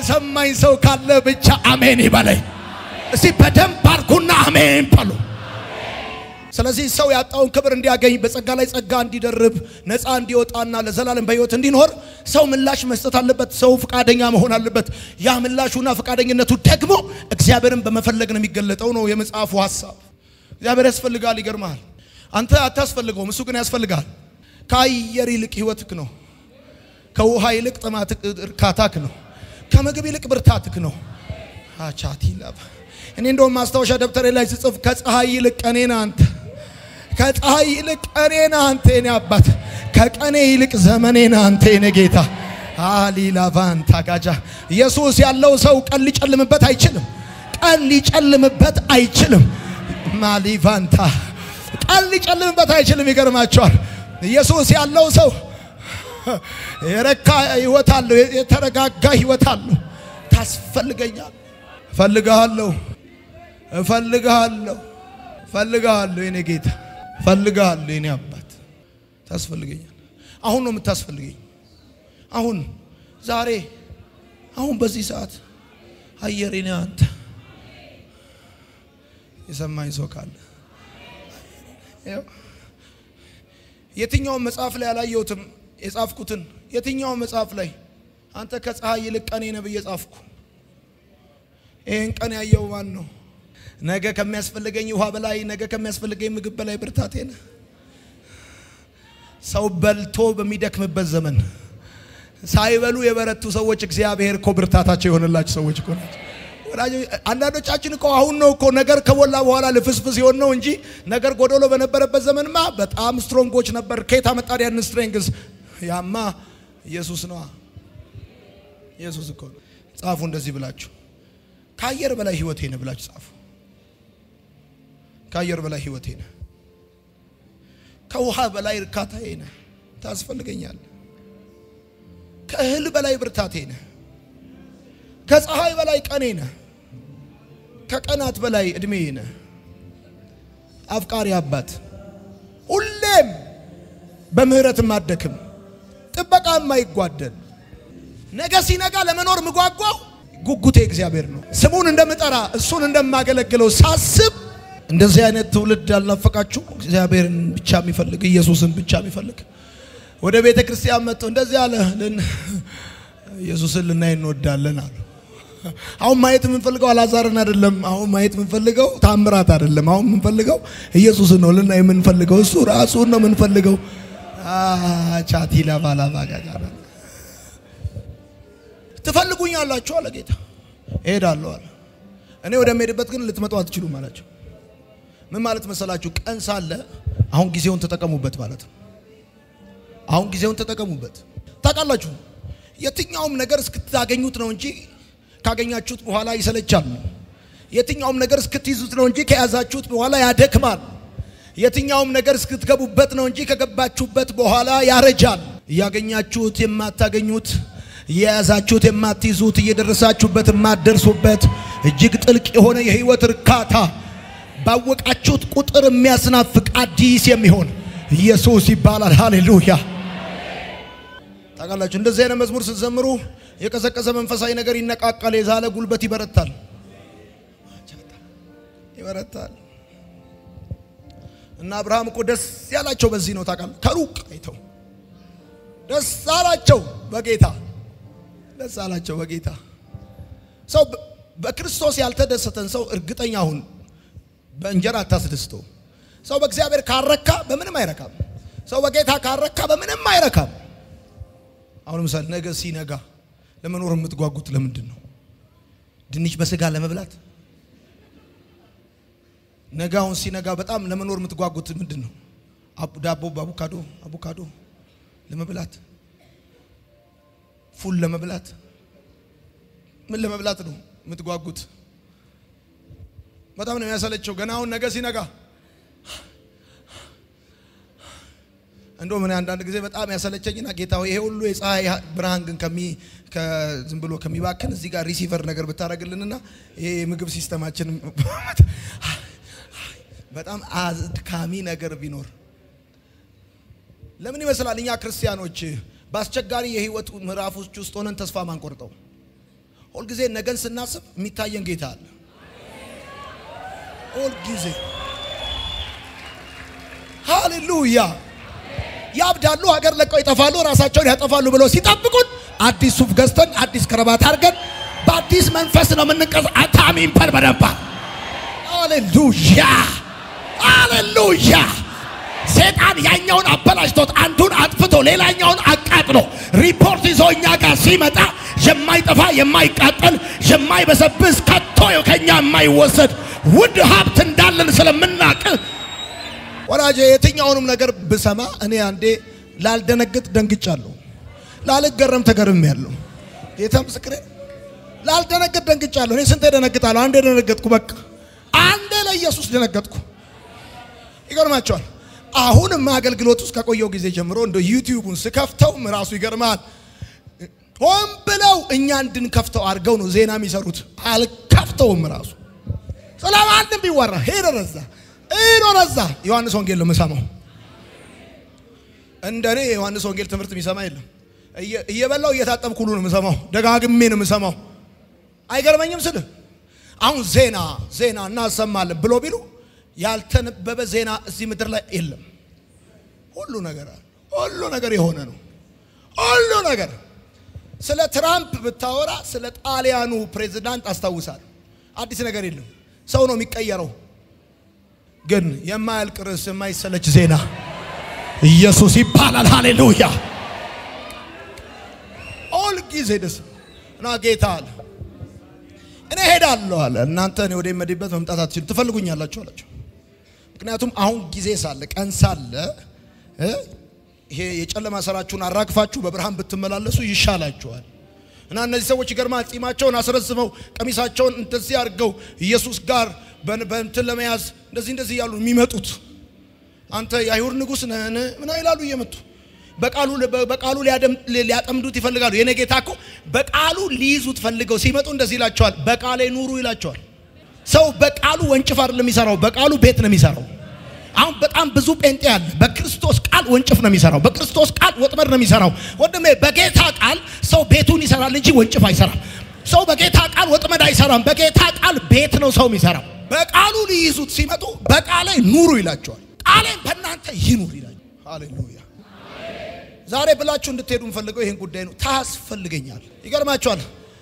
የሰማኝ ሰው ካለ ብቻ አሜን ይበለኝ። እስቲ በደንብ አድርጉና አሜን በሉ። ስለዚህ ሰው ያጣውን ክብር እንዲያገኝ በጸጋ ላይ ጸጋ እንዲደርብ ነፃ እንዲወጣና ለዘላለም በሕይወት እንዲኖር ሰው ምላሽ መስጠት አለበት። ሰው ፈቃደኛ መሆን አለበት። ያ ምላሹና ፈቃደኝነቱ ደግሞ እግዚአብሔርን በመፈለግ ነው የሚገለጠው ነው የመጽሐፉ ሐሳብ። እግዚአብሔር ያስፈልጋል። ይገርመሃል። አንተ አታስፈልገውም፣ እሱ ግን ያስፈልጋል። ከአየር ይልቅ ሕይወትክ ነው። ከውሃ ይልቅ ጥማትክ እርካታክ ነው። ከምግብ ይልቅ ብርታትክ ነው። አቻቲ ላባ እኔ እንደውም ማስታወሻ ደብተሬ ላይ ስጽፍ ከፀሐይ ይልቅ ቀኔ ነህ አንተ፣ ከፀሐይ ይልቅ ቀኔ ነህ አንተ የኔ አባት፣ ከቀኔ ይልቅ ዘመኔ ነህ አንተ የኔ ጌታ። አሊላቫን ታጋጃ ኢየሱስ ያለው ሰው ቀን ሊጨልምበት አይችልም። ቀን ሊጨልምበት አይችልም። ማሊቫንታ ቀን ሊጨልምበት አይችልም። ይገርማቸዋል። ኢየሱስ ያለው ሰው የረካ ህይወት አለው፣ የተረጋጋ ህይወት አለው። ታስፈልገኛል፣ እፈልግሃለሁ፣ እፈልግሃለሁ፣ እፈልግሃለሁ የኔ ጌታ፣ እፈልግሃለሁ የኔ አባት፣ ታስፈልገኛል። አሁን ነው የምታስፈልገኝ። አሁን ዛሬ፣ አሁን በዚህ ሰዓት አየሬ ነህ አንተ። የሰማኝ ሰው ካለ የትኛውን መጽሐፍ ላይ አላየሁትም የጻፍኩትን የትኛውን መጽሐፍ ላይ አንተ ከፀሐይ ይልቅ ቀኔ ነህ ብዬ ጻፍኩ። ይህን ቀን ያየው ማን ነው? ነገ ከሚያስፈልገኝ ውሃ በላይ ነገ ከሚያስፈልገኝ ምግብ በላይ ብርታቴ ነህ። ሰው በልቶ በሚደክምበት ዘመን ሳይበሉ የበረቱ ሰዎች እግዚአብሔር እኮ ብርታታቸው የሆነላቸው ሰዎች እኮ ናቸው። አንዳንዶቻችን እኮ አሁን ነው እኮ ነገር ከሞላ በኋላ ልፍስፍስ ሲሆን ነው እንጂ ነገር ጎደሎ በነበረበት ዘመንማ በጣም ስትሮንጎች ነበር። ከየት አመጣን ያን ስትሬንግስ? ያማ ኢየሱስ ነዋ። ኢየሱስ እኮ ነው። ጻፉ እንደዚህ ብላችሁ ከአየር በላይ ህይወቴ ነህ ብላችሁ ጻፉ። ከአየር በላይ ህይወቴ ነህ፣ ከውሃ በላይ እርካታዬ ነህ፣ ታስፈልገኛለህ። ከእህል በላይ ብርታቴ ነህ፣ ከፀሐይ በላይ ቀኔ ነህ፣ ከቀናት በላይ እድሜ ነህ። አፍቃሪ አባት ሁሌም በምህረት ማደክም ጥበቃ የማይጓደል ነገ ሲነጋ ለመኖር ምጓጓው ጉጉቴ እግዚአብሔር ነው። ስሙን እንደምጠራ እሱን እንደማገለግለው ሳስብ እንደዚህ አይነት ትውልድ አልናፈቃችሁ? እግዚአብሔርን ብቻ የሚፈልግ ኢየሱስን ብቻ የሚፈልግ ወደ ቤተ ክርስቲያን መጥቶ እንደዚህ አለ ኢየሱስን ልናይ እንወዳለን አሉ። አሁን ማየት የምንፈልገው አላዛርን አይደለም። አሁን ማየት የምንፈልገው ታምራት አይደለም። አሁን የምንፈልገው ኢየሱስን ነው ልናይ የምንፈልገው። እሱ ራሱን ነው የምንፈልገው። ቻቲ ለባላባጋጋ ትፈልጉኛላችሁ አለ ጌታ። እሄዳለሁ አለ። እኔ ወደምሄድበት ግን ልትመጡ አትችሉም አላቸው። ምን ማለት መሰላችሁ? ቀን ሳለ አሁን ጊዜውን ተጠቀሙበት ማለት ነው። አሁን ጊዜውን ተጠቀሙበት። ታውቃላችሁ፣ የትኛውም ነገር እስክታገኙት ነው እንጂ ካገኛችሁት በኋላ ይሰለቻል። የትኛውም ነገር እስክትይዙት ነው እንጂ ከያዛችሁት በኋላ ያደክማል። የትኛውም ነገር እስክትገቡበት ነው እንጂ ከገባችሁበት በኋላ ያረጃል። እያገኛችሁት የማታገኙት እየያዛችሁት የማትይዙት እየደረሳችሁበት የማትደርሱበት እጅግ ጥልቅ የሆነ የህይወት እርካታ ባወቃችሁት ቁጥር የሚያስናፍቅ አዲስ የሚሆን ኢየሱስ ይባላል። ሃሌሉያ! ታውቃላችሁ እንደዚህ አይነት መዝሙር ስትዘምሩ የቀዘቀዘ መንፈሳዊ ነገር ይነቃቃል፣ የዛለ ጉልበት ይበረታል፣ ይበረታል። እና አብርሃም እኮ ደስ ያላቸው በዚህ ነው። ታውቃለህ ከሩቅ አይተው ደስ አላቸው በጌታ ደስ አላቸው በጌታ። ሰው በክርስቶስ ያልተደሰተን ሰው እርግጠኛ ሁን በእንጀራ አታስደስተው። ሰው በእግዚአብሔር ካረካ በምንም አይረካም። ሰው በጌታ ካረካ በምንም አይረካም። አሁን ምሳሌ ነገ ሲነጋ ለመኖር የምትጓጉት ለምንድን ነው? ድንች በስጋ ለመብላት ነገ አሁን ሲነጋ በጣም ለመኖር የምትጓጉት ምንድን ነው? ዳቦ በአቮካዶ አቮካዶ ለመብላት ፉል ለመብላት ምን ለመብላት ነው የምትጓጉት? በጣም ነው የሚያሰለቸው። ገና አሁን ነገ ሲነጋ እንደውም እኔ አንዳንድ ጊዜ በጣም ያሰለቸኝና ጌታ ሆይ ይሄ ሁሉ የፀሐይ ብርሃን ግን ከሚ ዝም ብሎ ከሚባክን እዚህ ጋር ሪሲቨር ነገር ብታደርግልንና ይሄ የምግብ ሲስተማችን በጣም አድካሚ ነገር ቢኖር ለምን ይመስላል እኛ ክርስቲያኖች በአስቸጋሪ የህይወት ምዕራፎች ውስጥ ሆነን ተስፋ ማንቆርጠው? ሁልጊዜ ነገን ስናስብ የሚታየን ጌታ አለ። ሁልጊዜ ሃሌሉያ። ያብዳሉ፣ ሀገር ለቀው ይጠፋሉ፣ ራሳቸውን ያጠፋሉ ብለው ሲጠብቁን አዲስ ሱፍ ገዝተን አዲስ ከረባት አድርገን በአዲስ መንፈስ ነው የምንቀስ አታሚን ፐር በደንባ ሃሌሉያ ሃሌሉያ። ሴጣን ያኛውን አበላሽቶት አንዱን አጥፍቶ ሌላኛውን አቃጥሎ ሪፖርት ይዞ እኛ ጋር ሲመጣ የማይጠፋ የማይቃጠል የማይበሰብስ ከቶ ከኛ የማይወሰድ ውድ ሀብት እንዳለን ስለምናቅ ወዳጄ የትኛውንም ነገር ብሰማ እኔ አንዴ ላልደነግጥ ደንግጫለሁ፣ ላልገረም ተገርሜያለሁ። ጌታ ምስክሬ ላልደነግጥ ደንግጫለሁ። እኔ ስንቴ ደነግጣለሁ? አንዴ ደነገጥኩ። በቃ አንዴ ለኢየሱስ ደነገጥኩ። ይገርማቸዋል። አሁንም አገልግሎት ውስጥ ከቆየው ጊዜ ጀምሮ እንደ ዩቲዩቡን ስከፍተውም ራሱ ይገርማል። ሆን ብለው እኛ እንድንከፍተው አድርገው ነው ዜና የሚሰሩት። አልከፍተውም ራሱ ስለማንም ቢወራ ሄደ ረዛ ሄዶ ረዛ ዮሐንስ ወንጌል ነው የምሰማው። እንደኔ የዮሐንስ ወንጌል ትምህርት የሚሰማ የለም። እየበላው እየታጠብኩ ሁሉ ነው የምሰማው። ደጋግሜ ነው የምሰማው። አይገርመኝም ስል አሁን ዜና ዜና እናሰማለን ብሎ ቢሉ ያልተነበበ ዜና እዚህ ምድር ላይ የለም። ሁሉ ነገር አለ። ሁሉ ነገር የሆነ ነው። ሁሉ ነገር ስለ ትራምፕ ብታወራ ስለ ጣሊያኑ ፕሬዝዳንት አስታውሳል። አዲስ ነገር የለም። ሰው ነው የሚቀየረው። ግን የማያልቅ ርዕስ የማይሰለች ዜና ኢየሱስ ይባላል። ሃሌሉያ ኦል ጊዜ ደስ እና ጌታ አለ እኔ ሄዳለሁ አለ። እናንተ እኔ ወደ መዲበት መምጣት አትችሉ ትፈልጉኛላችሁ አላቸው። ምክንያቱም አሁን ጊዜ ሳለ ቀን ሳለ ይሄ የጨለማ ስራችሁን አራግፋችሁ በብርሃን ብትመላለሱ ይሻላችኋል። እና እነዚህ ሰዎች ይገርማል። ጺማቸውን አስረዝመው ቀሚሳቸውን እንደዚህ አድርገው ኢየሱስ ጋር በእንትን ለመያዝ እንደዚህ እንደዚህ እያሉ የሚመጡት አንተ የአይሁድ ንጉሥ ነህን ምን ይላሉ እየመጡ በቃሉ በቃሉ ሊያጠምዱት ይፈልጋሉ። የኔ ጌታ እኮ በቃሉ ሊይዙት ፈልገው ሲመጡ እንደዚህ ይላቸዋል፣ በቃሌ ኑሩ ይላቸዋል። ሰው በቃሉ ወንጭፍ አይደለም የሚሰራው፣ በቃሉ ቤት ነው የሚሰራው። አሁን በጣም ብዙ ጴንጤ አለ። በክርስቶስ ቃል ወንጭፍ ነው የሚሰራው፣ በክርስቶስ ቃል ወጥመድ ነው የሚሰራው። ወንድሜ በጌታ ቃል ሰው ቤቱን ይሰራል እንጂ ወንጭፍ አይሰራም። ሰው በጌታ ቃል ወጥመድ አይሰራም። በጌታ ቃል ቤት ነው ሰው የሚሰራው። በቃሉ ሊይዙት ሲመጡ በቃሌ ኑሩ ይላቸዋል። ቃሌም በእናንተ ይኑር ይላቸዋል። ሃሌሉያ ዛሬ ብላችሁ እንድትሄዱ የምፈልገው ይህን ጉዳይ ነው። ታስፈልገኛል። ይገርማችኋል።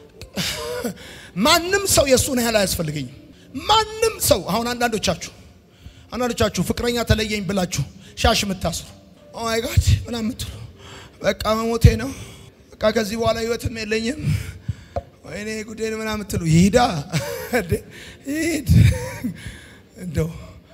ማንም ሰው የእሱን ያህል አያስፈልገኝም። ማንም ሰው አሁን አንዳንዶቻችሁ አንዳንዶቻችሁ ፍቅረኛ ተለየኝ ብላችሁ ሻሽ የምታስሩ ኦማይ ጋድ ምናምን የምትሉ በቃ መሞቴ ነው፣ በቃ ከዚህ በኋላ ህይወትም የለኝም፣ ወይኔ ጉዴን ምናምን የምትሉ ይሂዳ ይሂድ እንደው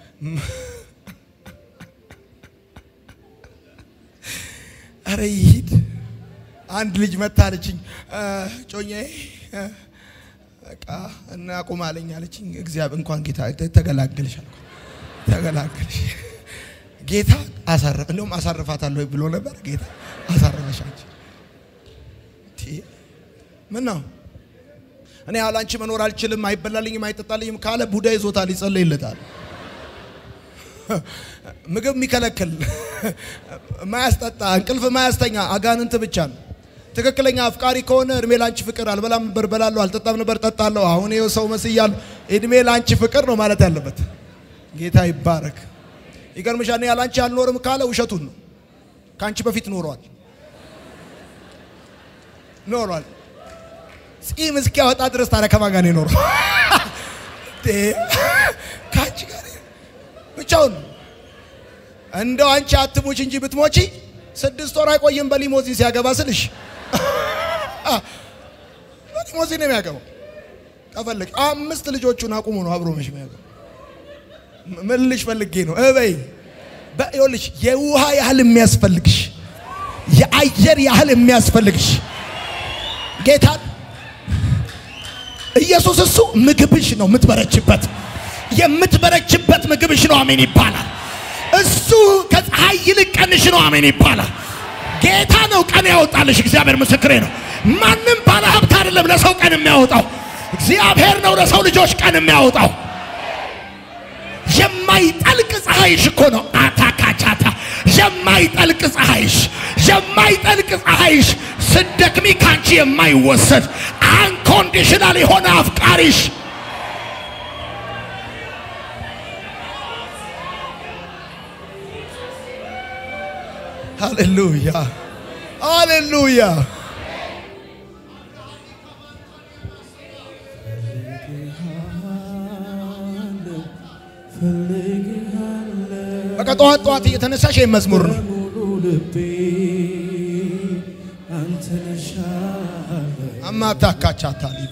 አረ ይሂድ። አንድ ልጅ መታለችኝ ጮኛዬ በቃ እናቁም አለኝ አለችኝ። እግዚአብሔር እንኳን ጌታ ተገላገልሽ አልኩ። ተገላገልሽ ጌታ አሳረፍ እንደውም አሳርፋታለሁ ብሎ ነበር። ጌታ አሳረፈሻች። ምን ነው እኔ ያለ አንቺ መኖር አልችልም፣ አይበላልኝም፣ አይጠጣልኝም ካለ ቡዳ ይዞታል፣ ይጸለይለታል። ምግብ የሚከለክል ማያስጠጣ እንቅልፍ ማያስተኛ አጋንንት ብቻ ነው። ትክክለኛ አፍቃሪ ከሆነ እድሜ ላንቺ ፍቅር አልበላም ነበር በላለሁ፣ አልጠጣም ነበር ጠጣለሁ፣ አሁን ይኸው ሰው መስያለሁ፣ እድሜ ላንቺ ፍቅር ነው ማለት ያለበት። ጌታ ይባረክ። ይገርምሻል። እኔ ያላንቺ አልኖርም ካለ ውሸቱን ነው። ከአንቺ በፊት ኖሯል ኖሯል። ጺም እስኪያወጣ ድረስ ታዲያ ከማን ጋር ነው የኖረው? ከአንቺ ጋር ብቻውን እንደው አንቺ አትሙች እንጂ ብትሞቺ ስድስት ወር አይቆይም። በሊሞዚን ሲያገባ ስልሽ በሊሞዚን ነው የሚያገባው። ከፈለግ አምስት ልጆቹን አቁሙ ነው አብሮ መሽ የሚያገባው። ምን ልሽ ፈልጌ ነው እበይ በይኸውልሽ፣ የውሃ ያህል የሚያስፈልግሽ የአየር ያህል የሚያስፈልግሽ ጌታ ኢየሱስ እሱ ምግብሽ ነው የምትበረችበት የምትበረችበት ምግብሽ ነው። አሜን ይባላል። እሱ ከፀሐይ ይልቅ ቀንሽ ነው። አሜን ይባላል። ጌታ ነው ቀን ያወጣልሽ። እግዚአብሔር ምስክሬ ነው። ማንም ባለ ሀብት አይደለም ለሰው ቀን የሚያወጣው፣ እግዚአብሔር ነው ለሰው ልጆች ቀን የሚያወጣው። የማይጠልቅ ፀሐይሽ እኮ ነው። አታካቻታ የማይጠልቅ ፀሐይሽ የማይጠልቅ ፀሐይሽ ስደክሚ ካንቺ የማይወሰድ አንኮ አንኮንዲሽናል የሆነ አፍቃሪሽ ሃሌሉያ ሃሌሉያ። በቃ ጠዋት ጠዋት እየተነሳሽ ይህ መዝሙር ነው። አማታካቻታ ሊባ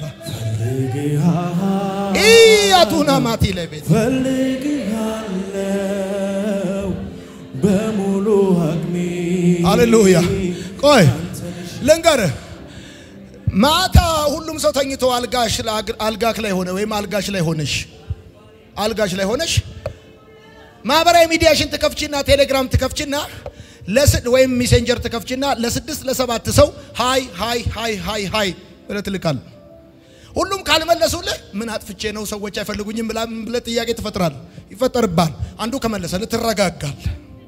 አቱና ማቲ ለቤት ፈልግሃለው በሙሉ አቅሜ ሃሌሉያ። ቆይ ልንገርህ፣ ማታ ሁሉም ሰው ተኝቶ አልጋሽ አልጋክ ላይ ሆነ ወይም አልጋሽ ላይ ሆነሽ አልጋሽ ላይ ሆነሽ ማህበራዊ ሚዲያሽን ትከፍችና ቴሌግራም ትከፍችና ለስድ ወይም ሜሴንጀር ትከፍችና ለስድስት ለሰባት ሰው ሃይ ሃይ ሃይ ሃይ ሃይ ብለህ ትልካለህ። ሁሉም ካልመለሱልህ ምን አጥፍቼ ነው ሰዎች አይፈልጉኝም ብለህ ጥያቄ ትፈጥራለህ። ይፈጠርብሃል። አንዱ ከመለሰልህ ትረጋጋለህ።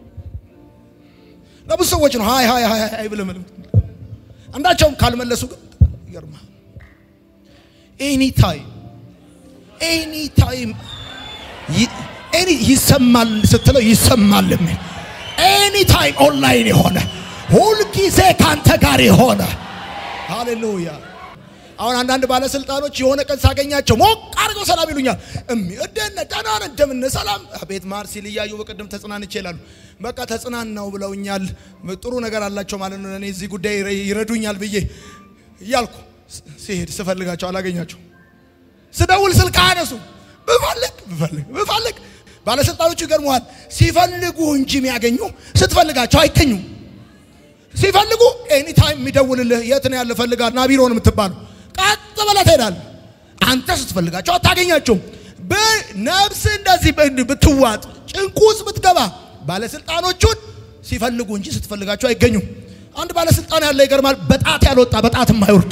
ለብዙ ሰዎች ነው ሃይ ሃይ ሃይ ሃይ ብለህ መልም አንዳቸውም ካልመለሱ ግን ይገርማል። ኤኒ ታይም ኤኒ ታይም ኤኒ ይሰማል ስትለው ይሰማል የሚል ኤኒ ታይም ኦንላይን የሆነ ሁልጊዜ ካንተ ጋር የሆነ ሃሌሉያ። አሁን አንዳንድ ባለስልጣኖች የሆነ ቀን ሳገኛቸው ሞቅ አድርገው ሰላም ይሉኛል። እሚእደነ ደህና ነን እንደምን ሰላም አቤት ማር ሲል እያዩ በቅድም ተጽናንቼ ይላሉ። በቃ ተጽናናው ብለውኛል። ጥሩ ነገር አላቸው ማለት ነው። እኔ እዚህ ጉዳይ ይረዱኛል ብዬ እያልኩ ሲሄድ ስፈልጋቸው አላገኛቸው። ስደውል ስልክ አነሱ ብፈልግ ብፈልግ ብፈልግ ባለስልጣኖቹ ይገርመዋል። ሲፈልጉ እንጂ የሚያገኙ ስትፈልጋቸው አይገኙም። ሲፈልጉ ኤኒ ታይም የሚደውልልህ የት ነው ያለ ፈልጋል ና ቢሮ ነው የምትባለው። ቀጥ ብለህ ትሄዳለህ። አንተ ስትፈልጋቸው አታገኛቸውም። በነፍስ እንደዚህ ብትዋጥ ጭንቁ ውስጥ ብትገባ ባለስልጣኖቹን ሲፈልጉ እንጂ ስትፈልጋቸው አይገኙም። አንድ ባለስልጣን ያለ ይገርማል። በጣት ያልወጣ በጣት የማይወርድ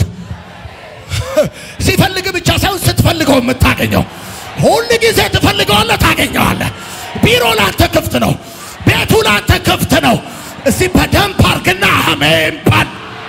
ሲፈልግ ብቻ ሳይሆን ስትፈልገው የምታገኘው ሁል ጊዜ ትፈልገዋለህ፣ ታገኘዋለህ። ቢሮ ላንተ ክፍት ነው። ቤቱ ላንተ ክፍት ነው። እዚህ በደንብ አርግና አሜን ባል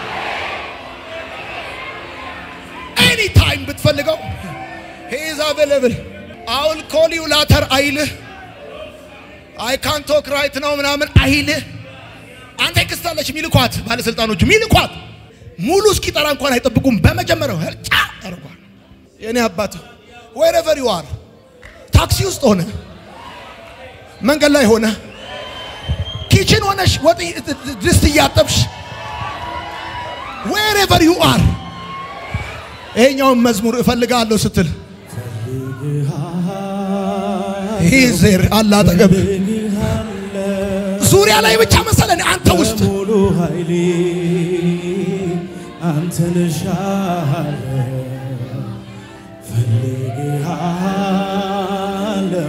ኤኒ ታይም ብትፈልገው ሂዝ አቬለብል አውል ኮል ዩ ላተር አይልህ አይ ካን ቶክ ራይት ነው ምናምን አይልህ። አንተ ክስታለች ሚልኳት ባለስልጣኖቹ ሚልኳት ሙሉ እስኪጠራ እንኳን አይጠብቁም። በመጀመሪያው ህርጫ ያደርጓል። የኔ አባት ወይረቨር ዩ አር ታክሲ ውስጥ ሆነ መንገድ ላይ ሆነ ኪችን ሆነሽ ወጥ ድስት እያጠብሽ ዌሬቨር ዩ አር ይሄኛውን መዝሙር እፈልጋለሁ ስትል ሂዜር አለ አጠገብ ዙሪያ ላይ ብቻ መሰለን አንተ ውስጥ ሙሉ ኃይሌ አንተን እሻለሁ ፈልግሃለሁ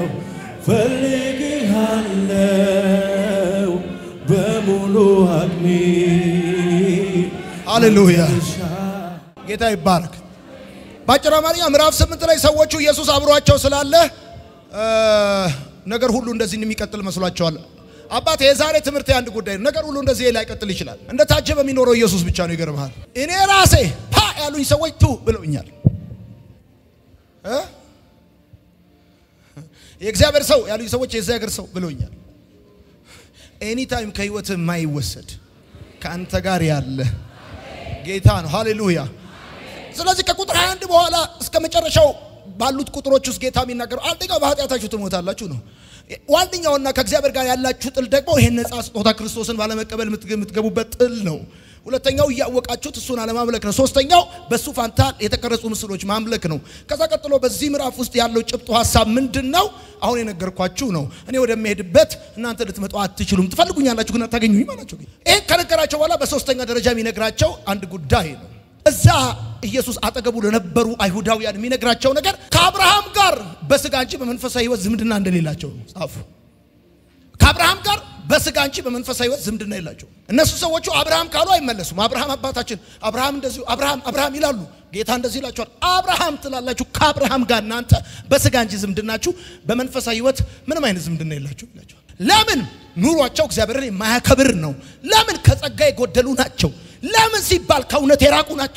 ፈልግሃለሁ በሙሉ አቅሜ ሃሌሉያ ጌታ ይባረክ። በአጭር አማርኛ ምዕራፍ ስምንት ላይ ሰዎቹ ኢየሱስ አብሯቸው ስላለ ነገር ሁሉ እንደዚህ የሚቀጥል መስሏቸዋል። አባት የዛሬ ትምህርት የአንድ ጉዳይ ነው። ነገር ሁሉ እንደዚህ ላይቀጥል ይችላል። እንደ ታጀበ የሚኖረው ኢየሱስ ብቻ ነው። ይገርምሃል። እኔ ራሴ ፓ ያሉኝ ሰዎች ቱ ብለውኛል። የእግዚአብሔር ሰው ያሉኝ ሰዎች የእግዚአብሔር ሰው ብለውኛል። ኤኒ ታይም ከህይወት የማይወሰድ ከአንተ ጋር ያለ ጌታ ነው። ሃሌሉያ። ስለዚህ ከቁጥር 21 በኋላ እስከ መጨረሻው ባሉት ቁጥሮች ውስጥ ጌታ የሚናገረው አንደኛው በኃጢአታችሁ ትሞታላችሁ ነው። ዋነኛውና ከእግዚአብሔር ጋር ያላችሁ ጥል ደግሞ ይሄን ነፃ ስጦታ ክርስቶስን ባለመቀበል የምትገቡበት ጥል ነው። ሁለተኛው እያወቃችሁት እሱን አለማምለክ ነው። ሶስተኛው በእሱ ፋንታ የተቀረጹ ምስሎች ማምለክ ነው። ከዛ ቀጥሎ በዚህ ምዕራፍ ውስጥ ያለው ጭብጡ ሀሳብ ምንድን ነው? አሁን የነገርኳችሁ ነው። እኔ ወደሚሄድበት እናንተ ልትመጡ አትችሉም፣ ትፈልጉኛላችሁ ግን አታገኙኝም አላቸው። ይህን ከነገራቸው በኋላ በሶስተኛ ደረጃ የሚነግራቸው አንድ ጉዳይ ነው። እዛ ኢየሱስ አጠገቡ ለነበሩ አይሁዳውያን የሚነግራቸው ነገር ከአብርሃም ጋር በስጋ እንጂ በመንፈሳዊ ሕይወት ዝምድና እንደሌላቸው ነው ጻፉ። ከአብርሃም ጋር በስጋ እንጂ በመንፈሳዊ ሕይወት ዝምድና የላቸው። እነሱ ሰዎቹ አብርሃም ካሉ አይመለሱም። አብርሃም አባታችን፣ አብርሃም እንደዚሁ፣ አብርሃም አብርሃም ይላሉ። ጌታ እንደዚህ ይላቸዋል። አብርሃም ትላላችሁ፣ ከአብርሃም ጋር እናንተ በስጋ እንጂ ዝምድናችሁ በመንፈሳዊ ሕይወት ምንም አይነት ዝምድና የላችሁ ይላቸዋል። ለምን? ኑሯቸው እግዚአብሔርን የማያከብር ነው። ለምን? ከጸጋ የጎደሉ ናቸው። ለምን ሲባል ከእውነት የራቁ ናቸው።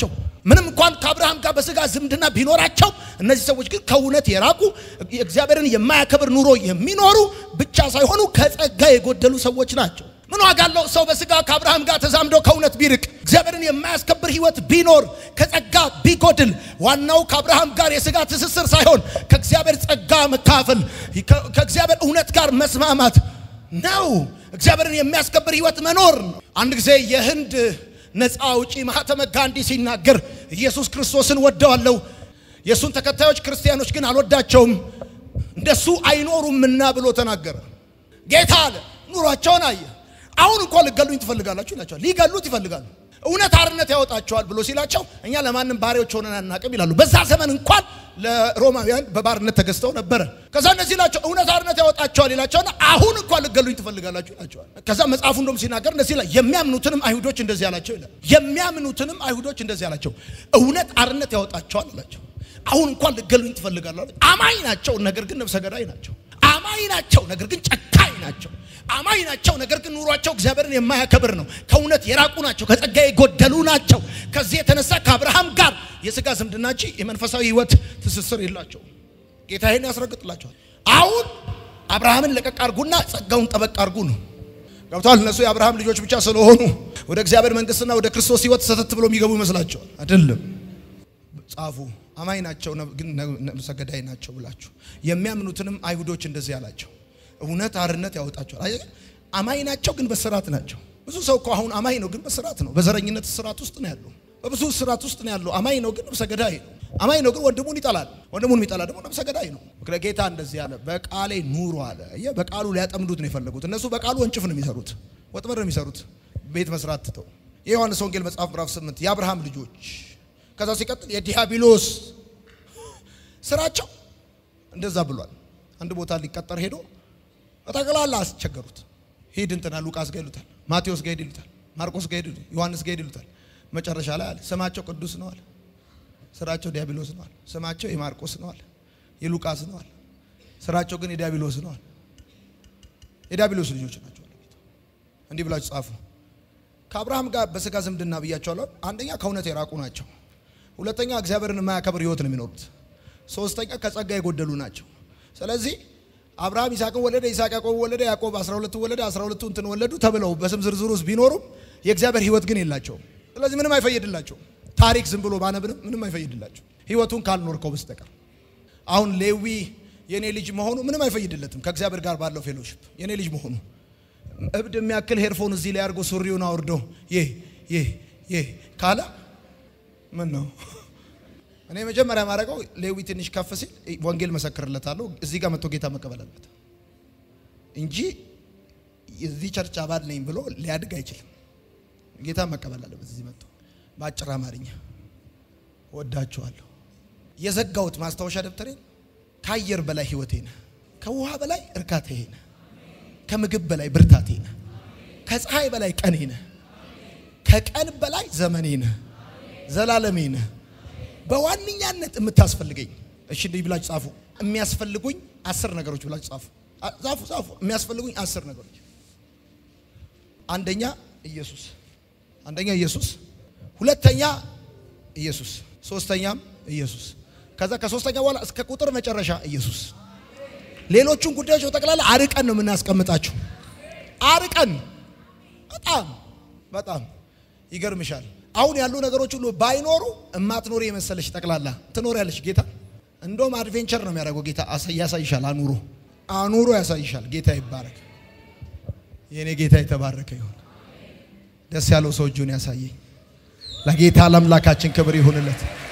ምንም እንኳን ከአብርሃም ጋር በስጋ ዝምድና ቢኖራቸው እነዚህ ሰዎች ግን ከእውነት የራቁ እግዚአብሔርን የማያከብር ኑሮ የሚኖሩ ብቻ ሳይሆኑ ከጸጋ የጎደሉ ሰዎች ናቸው። ምን ዋጋ አለው ሰው በስጋ ከአብርሃም ጋር ተዛምዶ ከእውነት ቢርቅ እግዚአብሔርን የማያስከብር ሕይወት ቢኖር ከጸጋ ቢጎድል ዋናው ከአብርሃም ጋር የስጋ ትስስር ሳይሆን ከእግዚአብሔር ጸጋ መካፈል ከእግዚአብሔር እውነት ጋር መስማማት ነው። እግዚአብሔርን የሚያስከብር ሕይወት መኖር ነው። አንድ ጊዜ የህንድ ነፃ አውጪ ማህተመ ጋንዲ ሲናገር ኢየሱስ ክርስቶስን ወደዋለሁ፣ የእሱን ተከታዮች ክርስቲያኖች ግን አልወዳቸውም፣ እንደሱ አይኖሩምና ብሎ ተናገረ። ጌታ አለ ኑሯቸውን አየ። አሁን እንኳን ልገሉኝ ትፈልጋላችሁ ይላቸዋል። ሊገሉት ይፈልጋሉ። እውነት አርነት ያወጣቸዋል ብሎ ሲላቸው እኛ ለማንም ባሪያዎች ሆነን አናቅም ይላሉ። በዛ ዘመን እንኳን ለሮማውያን በባርነት ተገዝተው ነበረ። ከዛ እነዚህ ይላቸው እውነት አርነት ያወጣቸዋል ይላቸውና አሁን እንኳን ልገሉኝ ትፈልጋላችሁ ይላቸዋል። ከዛ መጽሐፉ እንደውም ሲናገር እንደዚህ ይላል፣ የሚያምኑትንም አይሁዶች እንደዚህ ያላቸው ይላል። የሚያምኑትንም አይሁዶች እንደዚህ ያላቸው እውነት አርነት ያወጣቸዋል አላቸው። አሁን እንኳን ልገሉኝ ትፈልጋላችሁ። አማኝ ናቸው፣ ነገር ግን ነፍሰ ገዳይ ናቸው። አማኝ ናቸው፣ ነገር ግን ጨካኝ ናቸው። አማኝ ናቸው፣ ነገር ግን ኑሯቸው እግዚአብሔርን የማያከብር ነው። ከእውነት የራቁ ናቸው፣ ከጸጋ የጎደሉ ናቸው። ከዚህ የተነሳ ከአብርሃም ጋር የስጋ ዝምድና እንጂ የመንፈሳዊ ሕይወት ትስስር የላቸው። ጌታ ይህን ያስረግጥላቸዋል። አሁን አብርሃምን ለቀቅ አርጉና ጸጋውን ጠበቅ አርጉ ነው። ገብተዋል። እነሱ የአብርሃም ልጆች ብቻ ስለሆኑ ወደ እግዚአብሔር መንግስትና ወደ ክርስቶስ ሕይወት ሰተት ብሎ የሚገቡ ይመስላቸዋል። አይደለም። ጻፉ አማኝ ናቸው ግን ነፍሰ ገዳይ ናቸው ብላችሁ የሚያምኑትንም አይሁዶች እንደዚህ ያላቸው እውነት አርነት ያወጣቸዋል። አየህ አማኝ ናቸው ግን በስራት ናቸው። ብዙ ሰው እኮ አሁን አማኝ ነው ግን በስራት ነው። በዘረኝነት ስራት ውስጥ ነው ያለው። በብዙ ስራት ውስጥ ነው ያለው። አማኝ ነው ግን ነፍሰ ገዳይ ነው። አማኝ ነው ግን ወንድሙን ይጠላል። ወንድሙን የሚጠላ ደግሞ ነፍሰ ገዳይ ነው። ምክንያት ጌታ እንደዚህ አለ፣ በቃሌ ኑሩ አለ። አየህ በቃሉ ሊያጠምዱት ነው የፈለጉት። እነሱ በቃሉ ወንጭፍ ነው የሚሰሩት፣ ወጥመድ ነው የሚሰሩት፣ ቤት መስራት ትተው። የዮሐንስ ወንጌል መጽሐፍ ምዕራፍ 8 የአብርሃም ልጆች ከዛ ሲቀጥል የዲያብሎስ ስራቸው እንደዛ ብሏል። አንድ ቦታ ሊቀጠር ሄዶ ጠቅላላ አስቸገሩት። ሂድ እንትና ሉቃስ ጋር ይሉታል፣ ማቴዎስ ጋር ሂድ ይሉታል፣ ማርቆስ ጋር ሂድ፣ ዮሐንስ ጋር ሂድ ይሉታል። መጨረሻ ላይ አለ ስማቸው ቅዱስ ነው አለ፣ ስራቸው ዲያብሎስ ነው አለ። ስማቸው የማርቆስ ነው አለ፣ የሉቃስ ነው አለ፣ ስራቸው ግን የዲያብሎስ ነው አለ። የዲያብሎስ ልጆች ናቸው አለ ጌታ። እንዲህ ብላችሁ ጻፉ። ከአብርሃም ጋር በስጋ ዝምድና ብያቸዋለሁ። አንደኛ ከእውነት የራቁ ናቸው። ሁለተኛ እግዚአብሔርን የማያከብር ህይወት ነው የሚኖሩት። ሶስተኛ ከጸጋ የጎደሉ ናቸው። ስለዚህ አብርሃም ይስሐቅን ወለደ፣ ይስሐቅ ያዕቆብ ወለደ፣ ያዕቆብ 12 ወለደ፣ 12 እንትን ወለዱ ተብለው በስም ዝርዝር ውስጥ ቢኖሩም የእግዚአብሔር ህይወት ግን የላቸውም። ስለዚህ ምንም አይፈይድላቸውም። ታሪክ ዝም ብሎ ባነብንም ምንም አይፈይድላቸው ህይወቱን ካልኖርከው በስተቀር አሁን ሌዊ የኔ ልጅ መሆኑ ምንም አይፈይድለትም። ከእግዚአብሔር ጋር ባለው ፌሎሺፕ የኔ ልጅ መሆኑ እብድ የሚያክል ሄድፎን እዚህ ላይ አድርጎ ሱሪውን አውርዶ ይህ ይህ ይህ ካለ ምን ነው? እኔ መጀመሪያ ማድረገው ሌዊ ትንሽ ከፍ ሲል ወንጌል መሰክርለታለሁ። እዚህ ጋር መጥቶ ጌታ መቀበል አለበት እንጂ የዚህ ቸርች አባል ነኝ ብሎ ሊያድግ አይችልም። ጌታ መቀበል አለበት። እዚህ መጥቶ በአጭር አማርኛ ወዳችኋለሁ። የዘጋሁት ማስታወሻ ደብተሬን ከአየር በላይ ህይወቴ ነህ፣ ከውሃ በላይ እርካታዬ ነህ፣ ከምግብ በላይ ብርታቴ ነህ፣ ከፀሐይ በላይ ቀኔ ነህ፣ ከቀን በላይ ዘመኔ ነህ፣ ዘላለሜ ነህ። በዋነኛነት የምታስፈልገኝ እሺ፣ እንዲህ ብላችሁ ጻፉ። የሚያስፈልጉኝ አስር ነገሮች ብላችሁ ጻፉ። ጻፉ ጻፉ። የሚያስፈልጉኝ አስር ነገሮች። አንደኛ ኢየሱስ፣ አንደኛ ኢየሱስ፣ ሁለተኛ ኢየሱስ፣ ሶስተኛም ኢየሱስ። ከዛ ከሶስተኛ በኋላ እስከ ቁጥር መጨረሻ ኢየሱስ። ሌሎቹን ጉዳዮች በጠቅላላ አርቀን ነው የምናስቀምጣቸው። አርቀን በጣም በጣም ይገርምሻል። አሁን ያሉ ነገሮች ሁሉ ባይኖሩ እማትኖሪ የመሰለሽ ጠቅላላ ትኖሪያለሽ። ጌታ እንደውም አድቬንቸር ነው የሚያደርገው። ጌታ ያሳይሻል። አኑሮ አኑሮ ያሳይሻል። ጌታ ይባረክ። የእኔ ጌታ የተባረከ ይሁን። ደስ ያለው ሰው እጁን ያሳየኝ። ለጌታ ለአምላካችን ክብር ይሁንለት።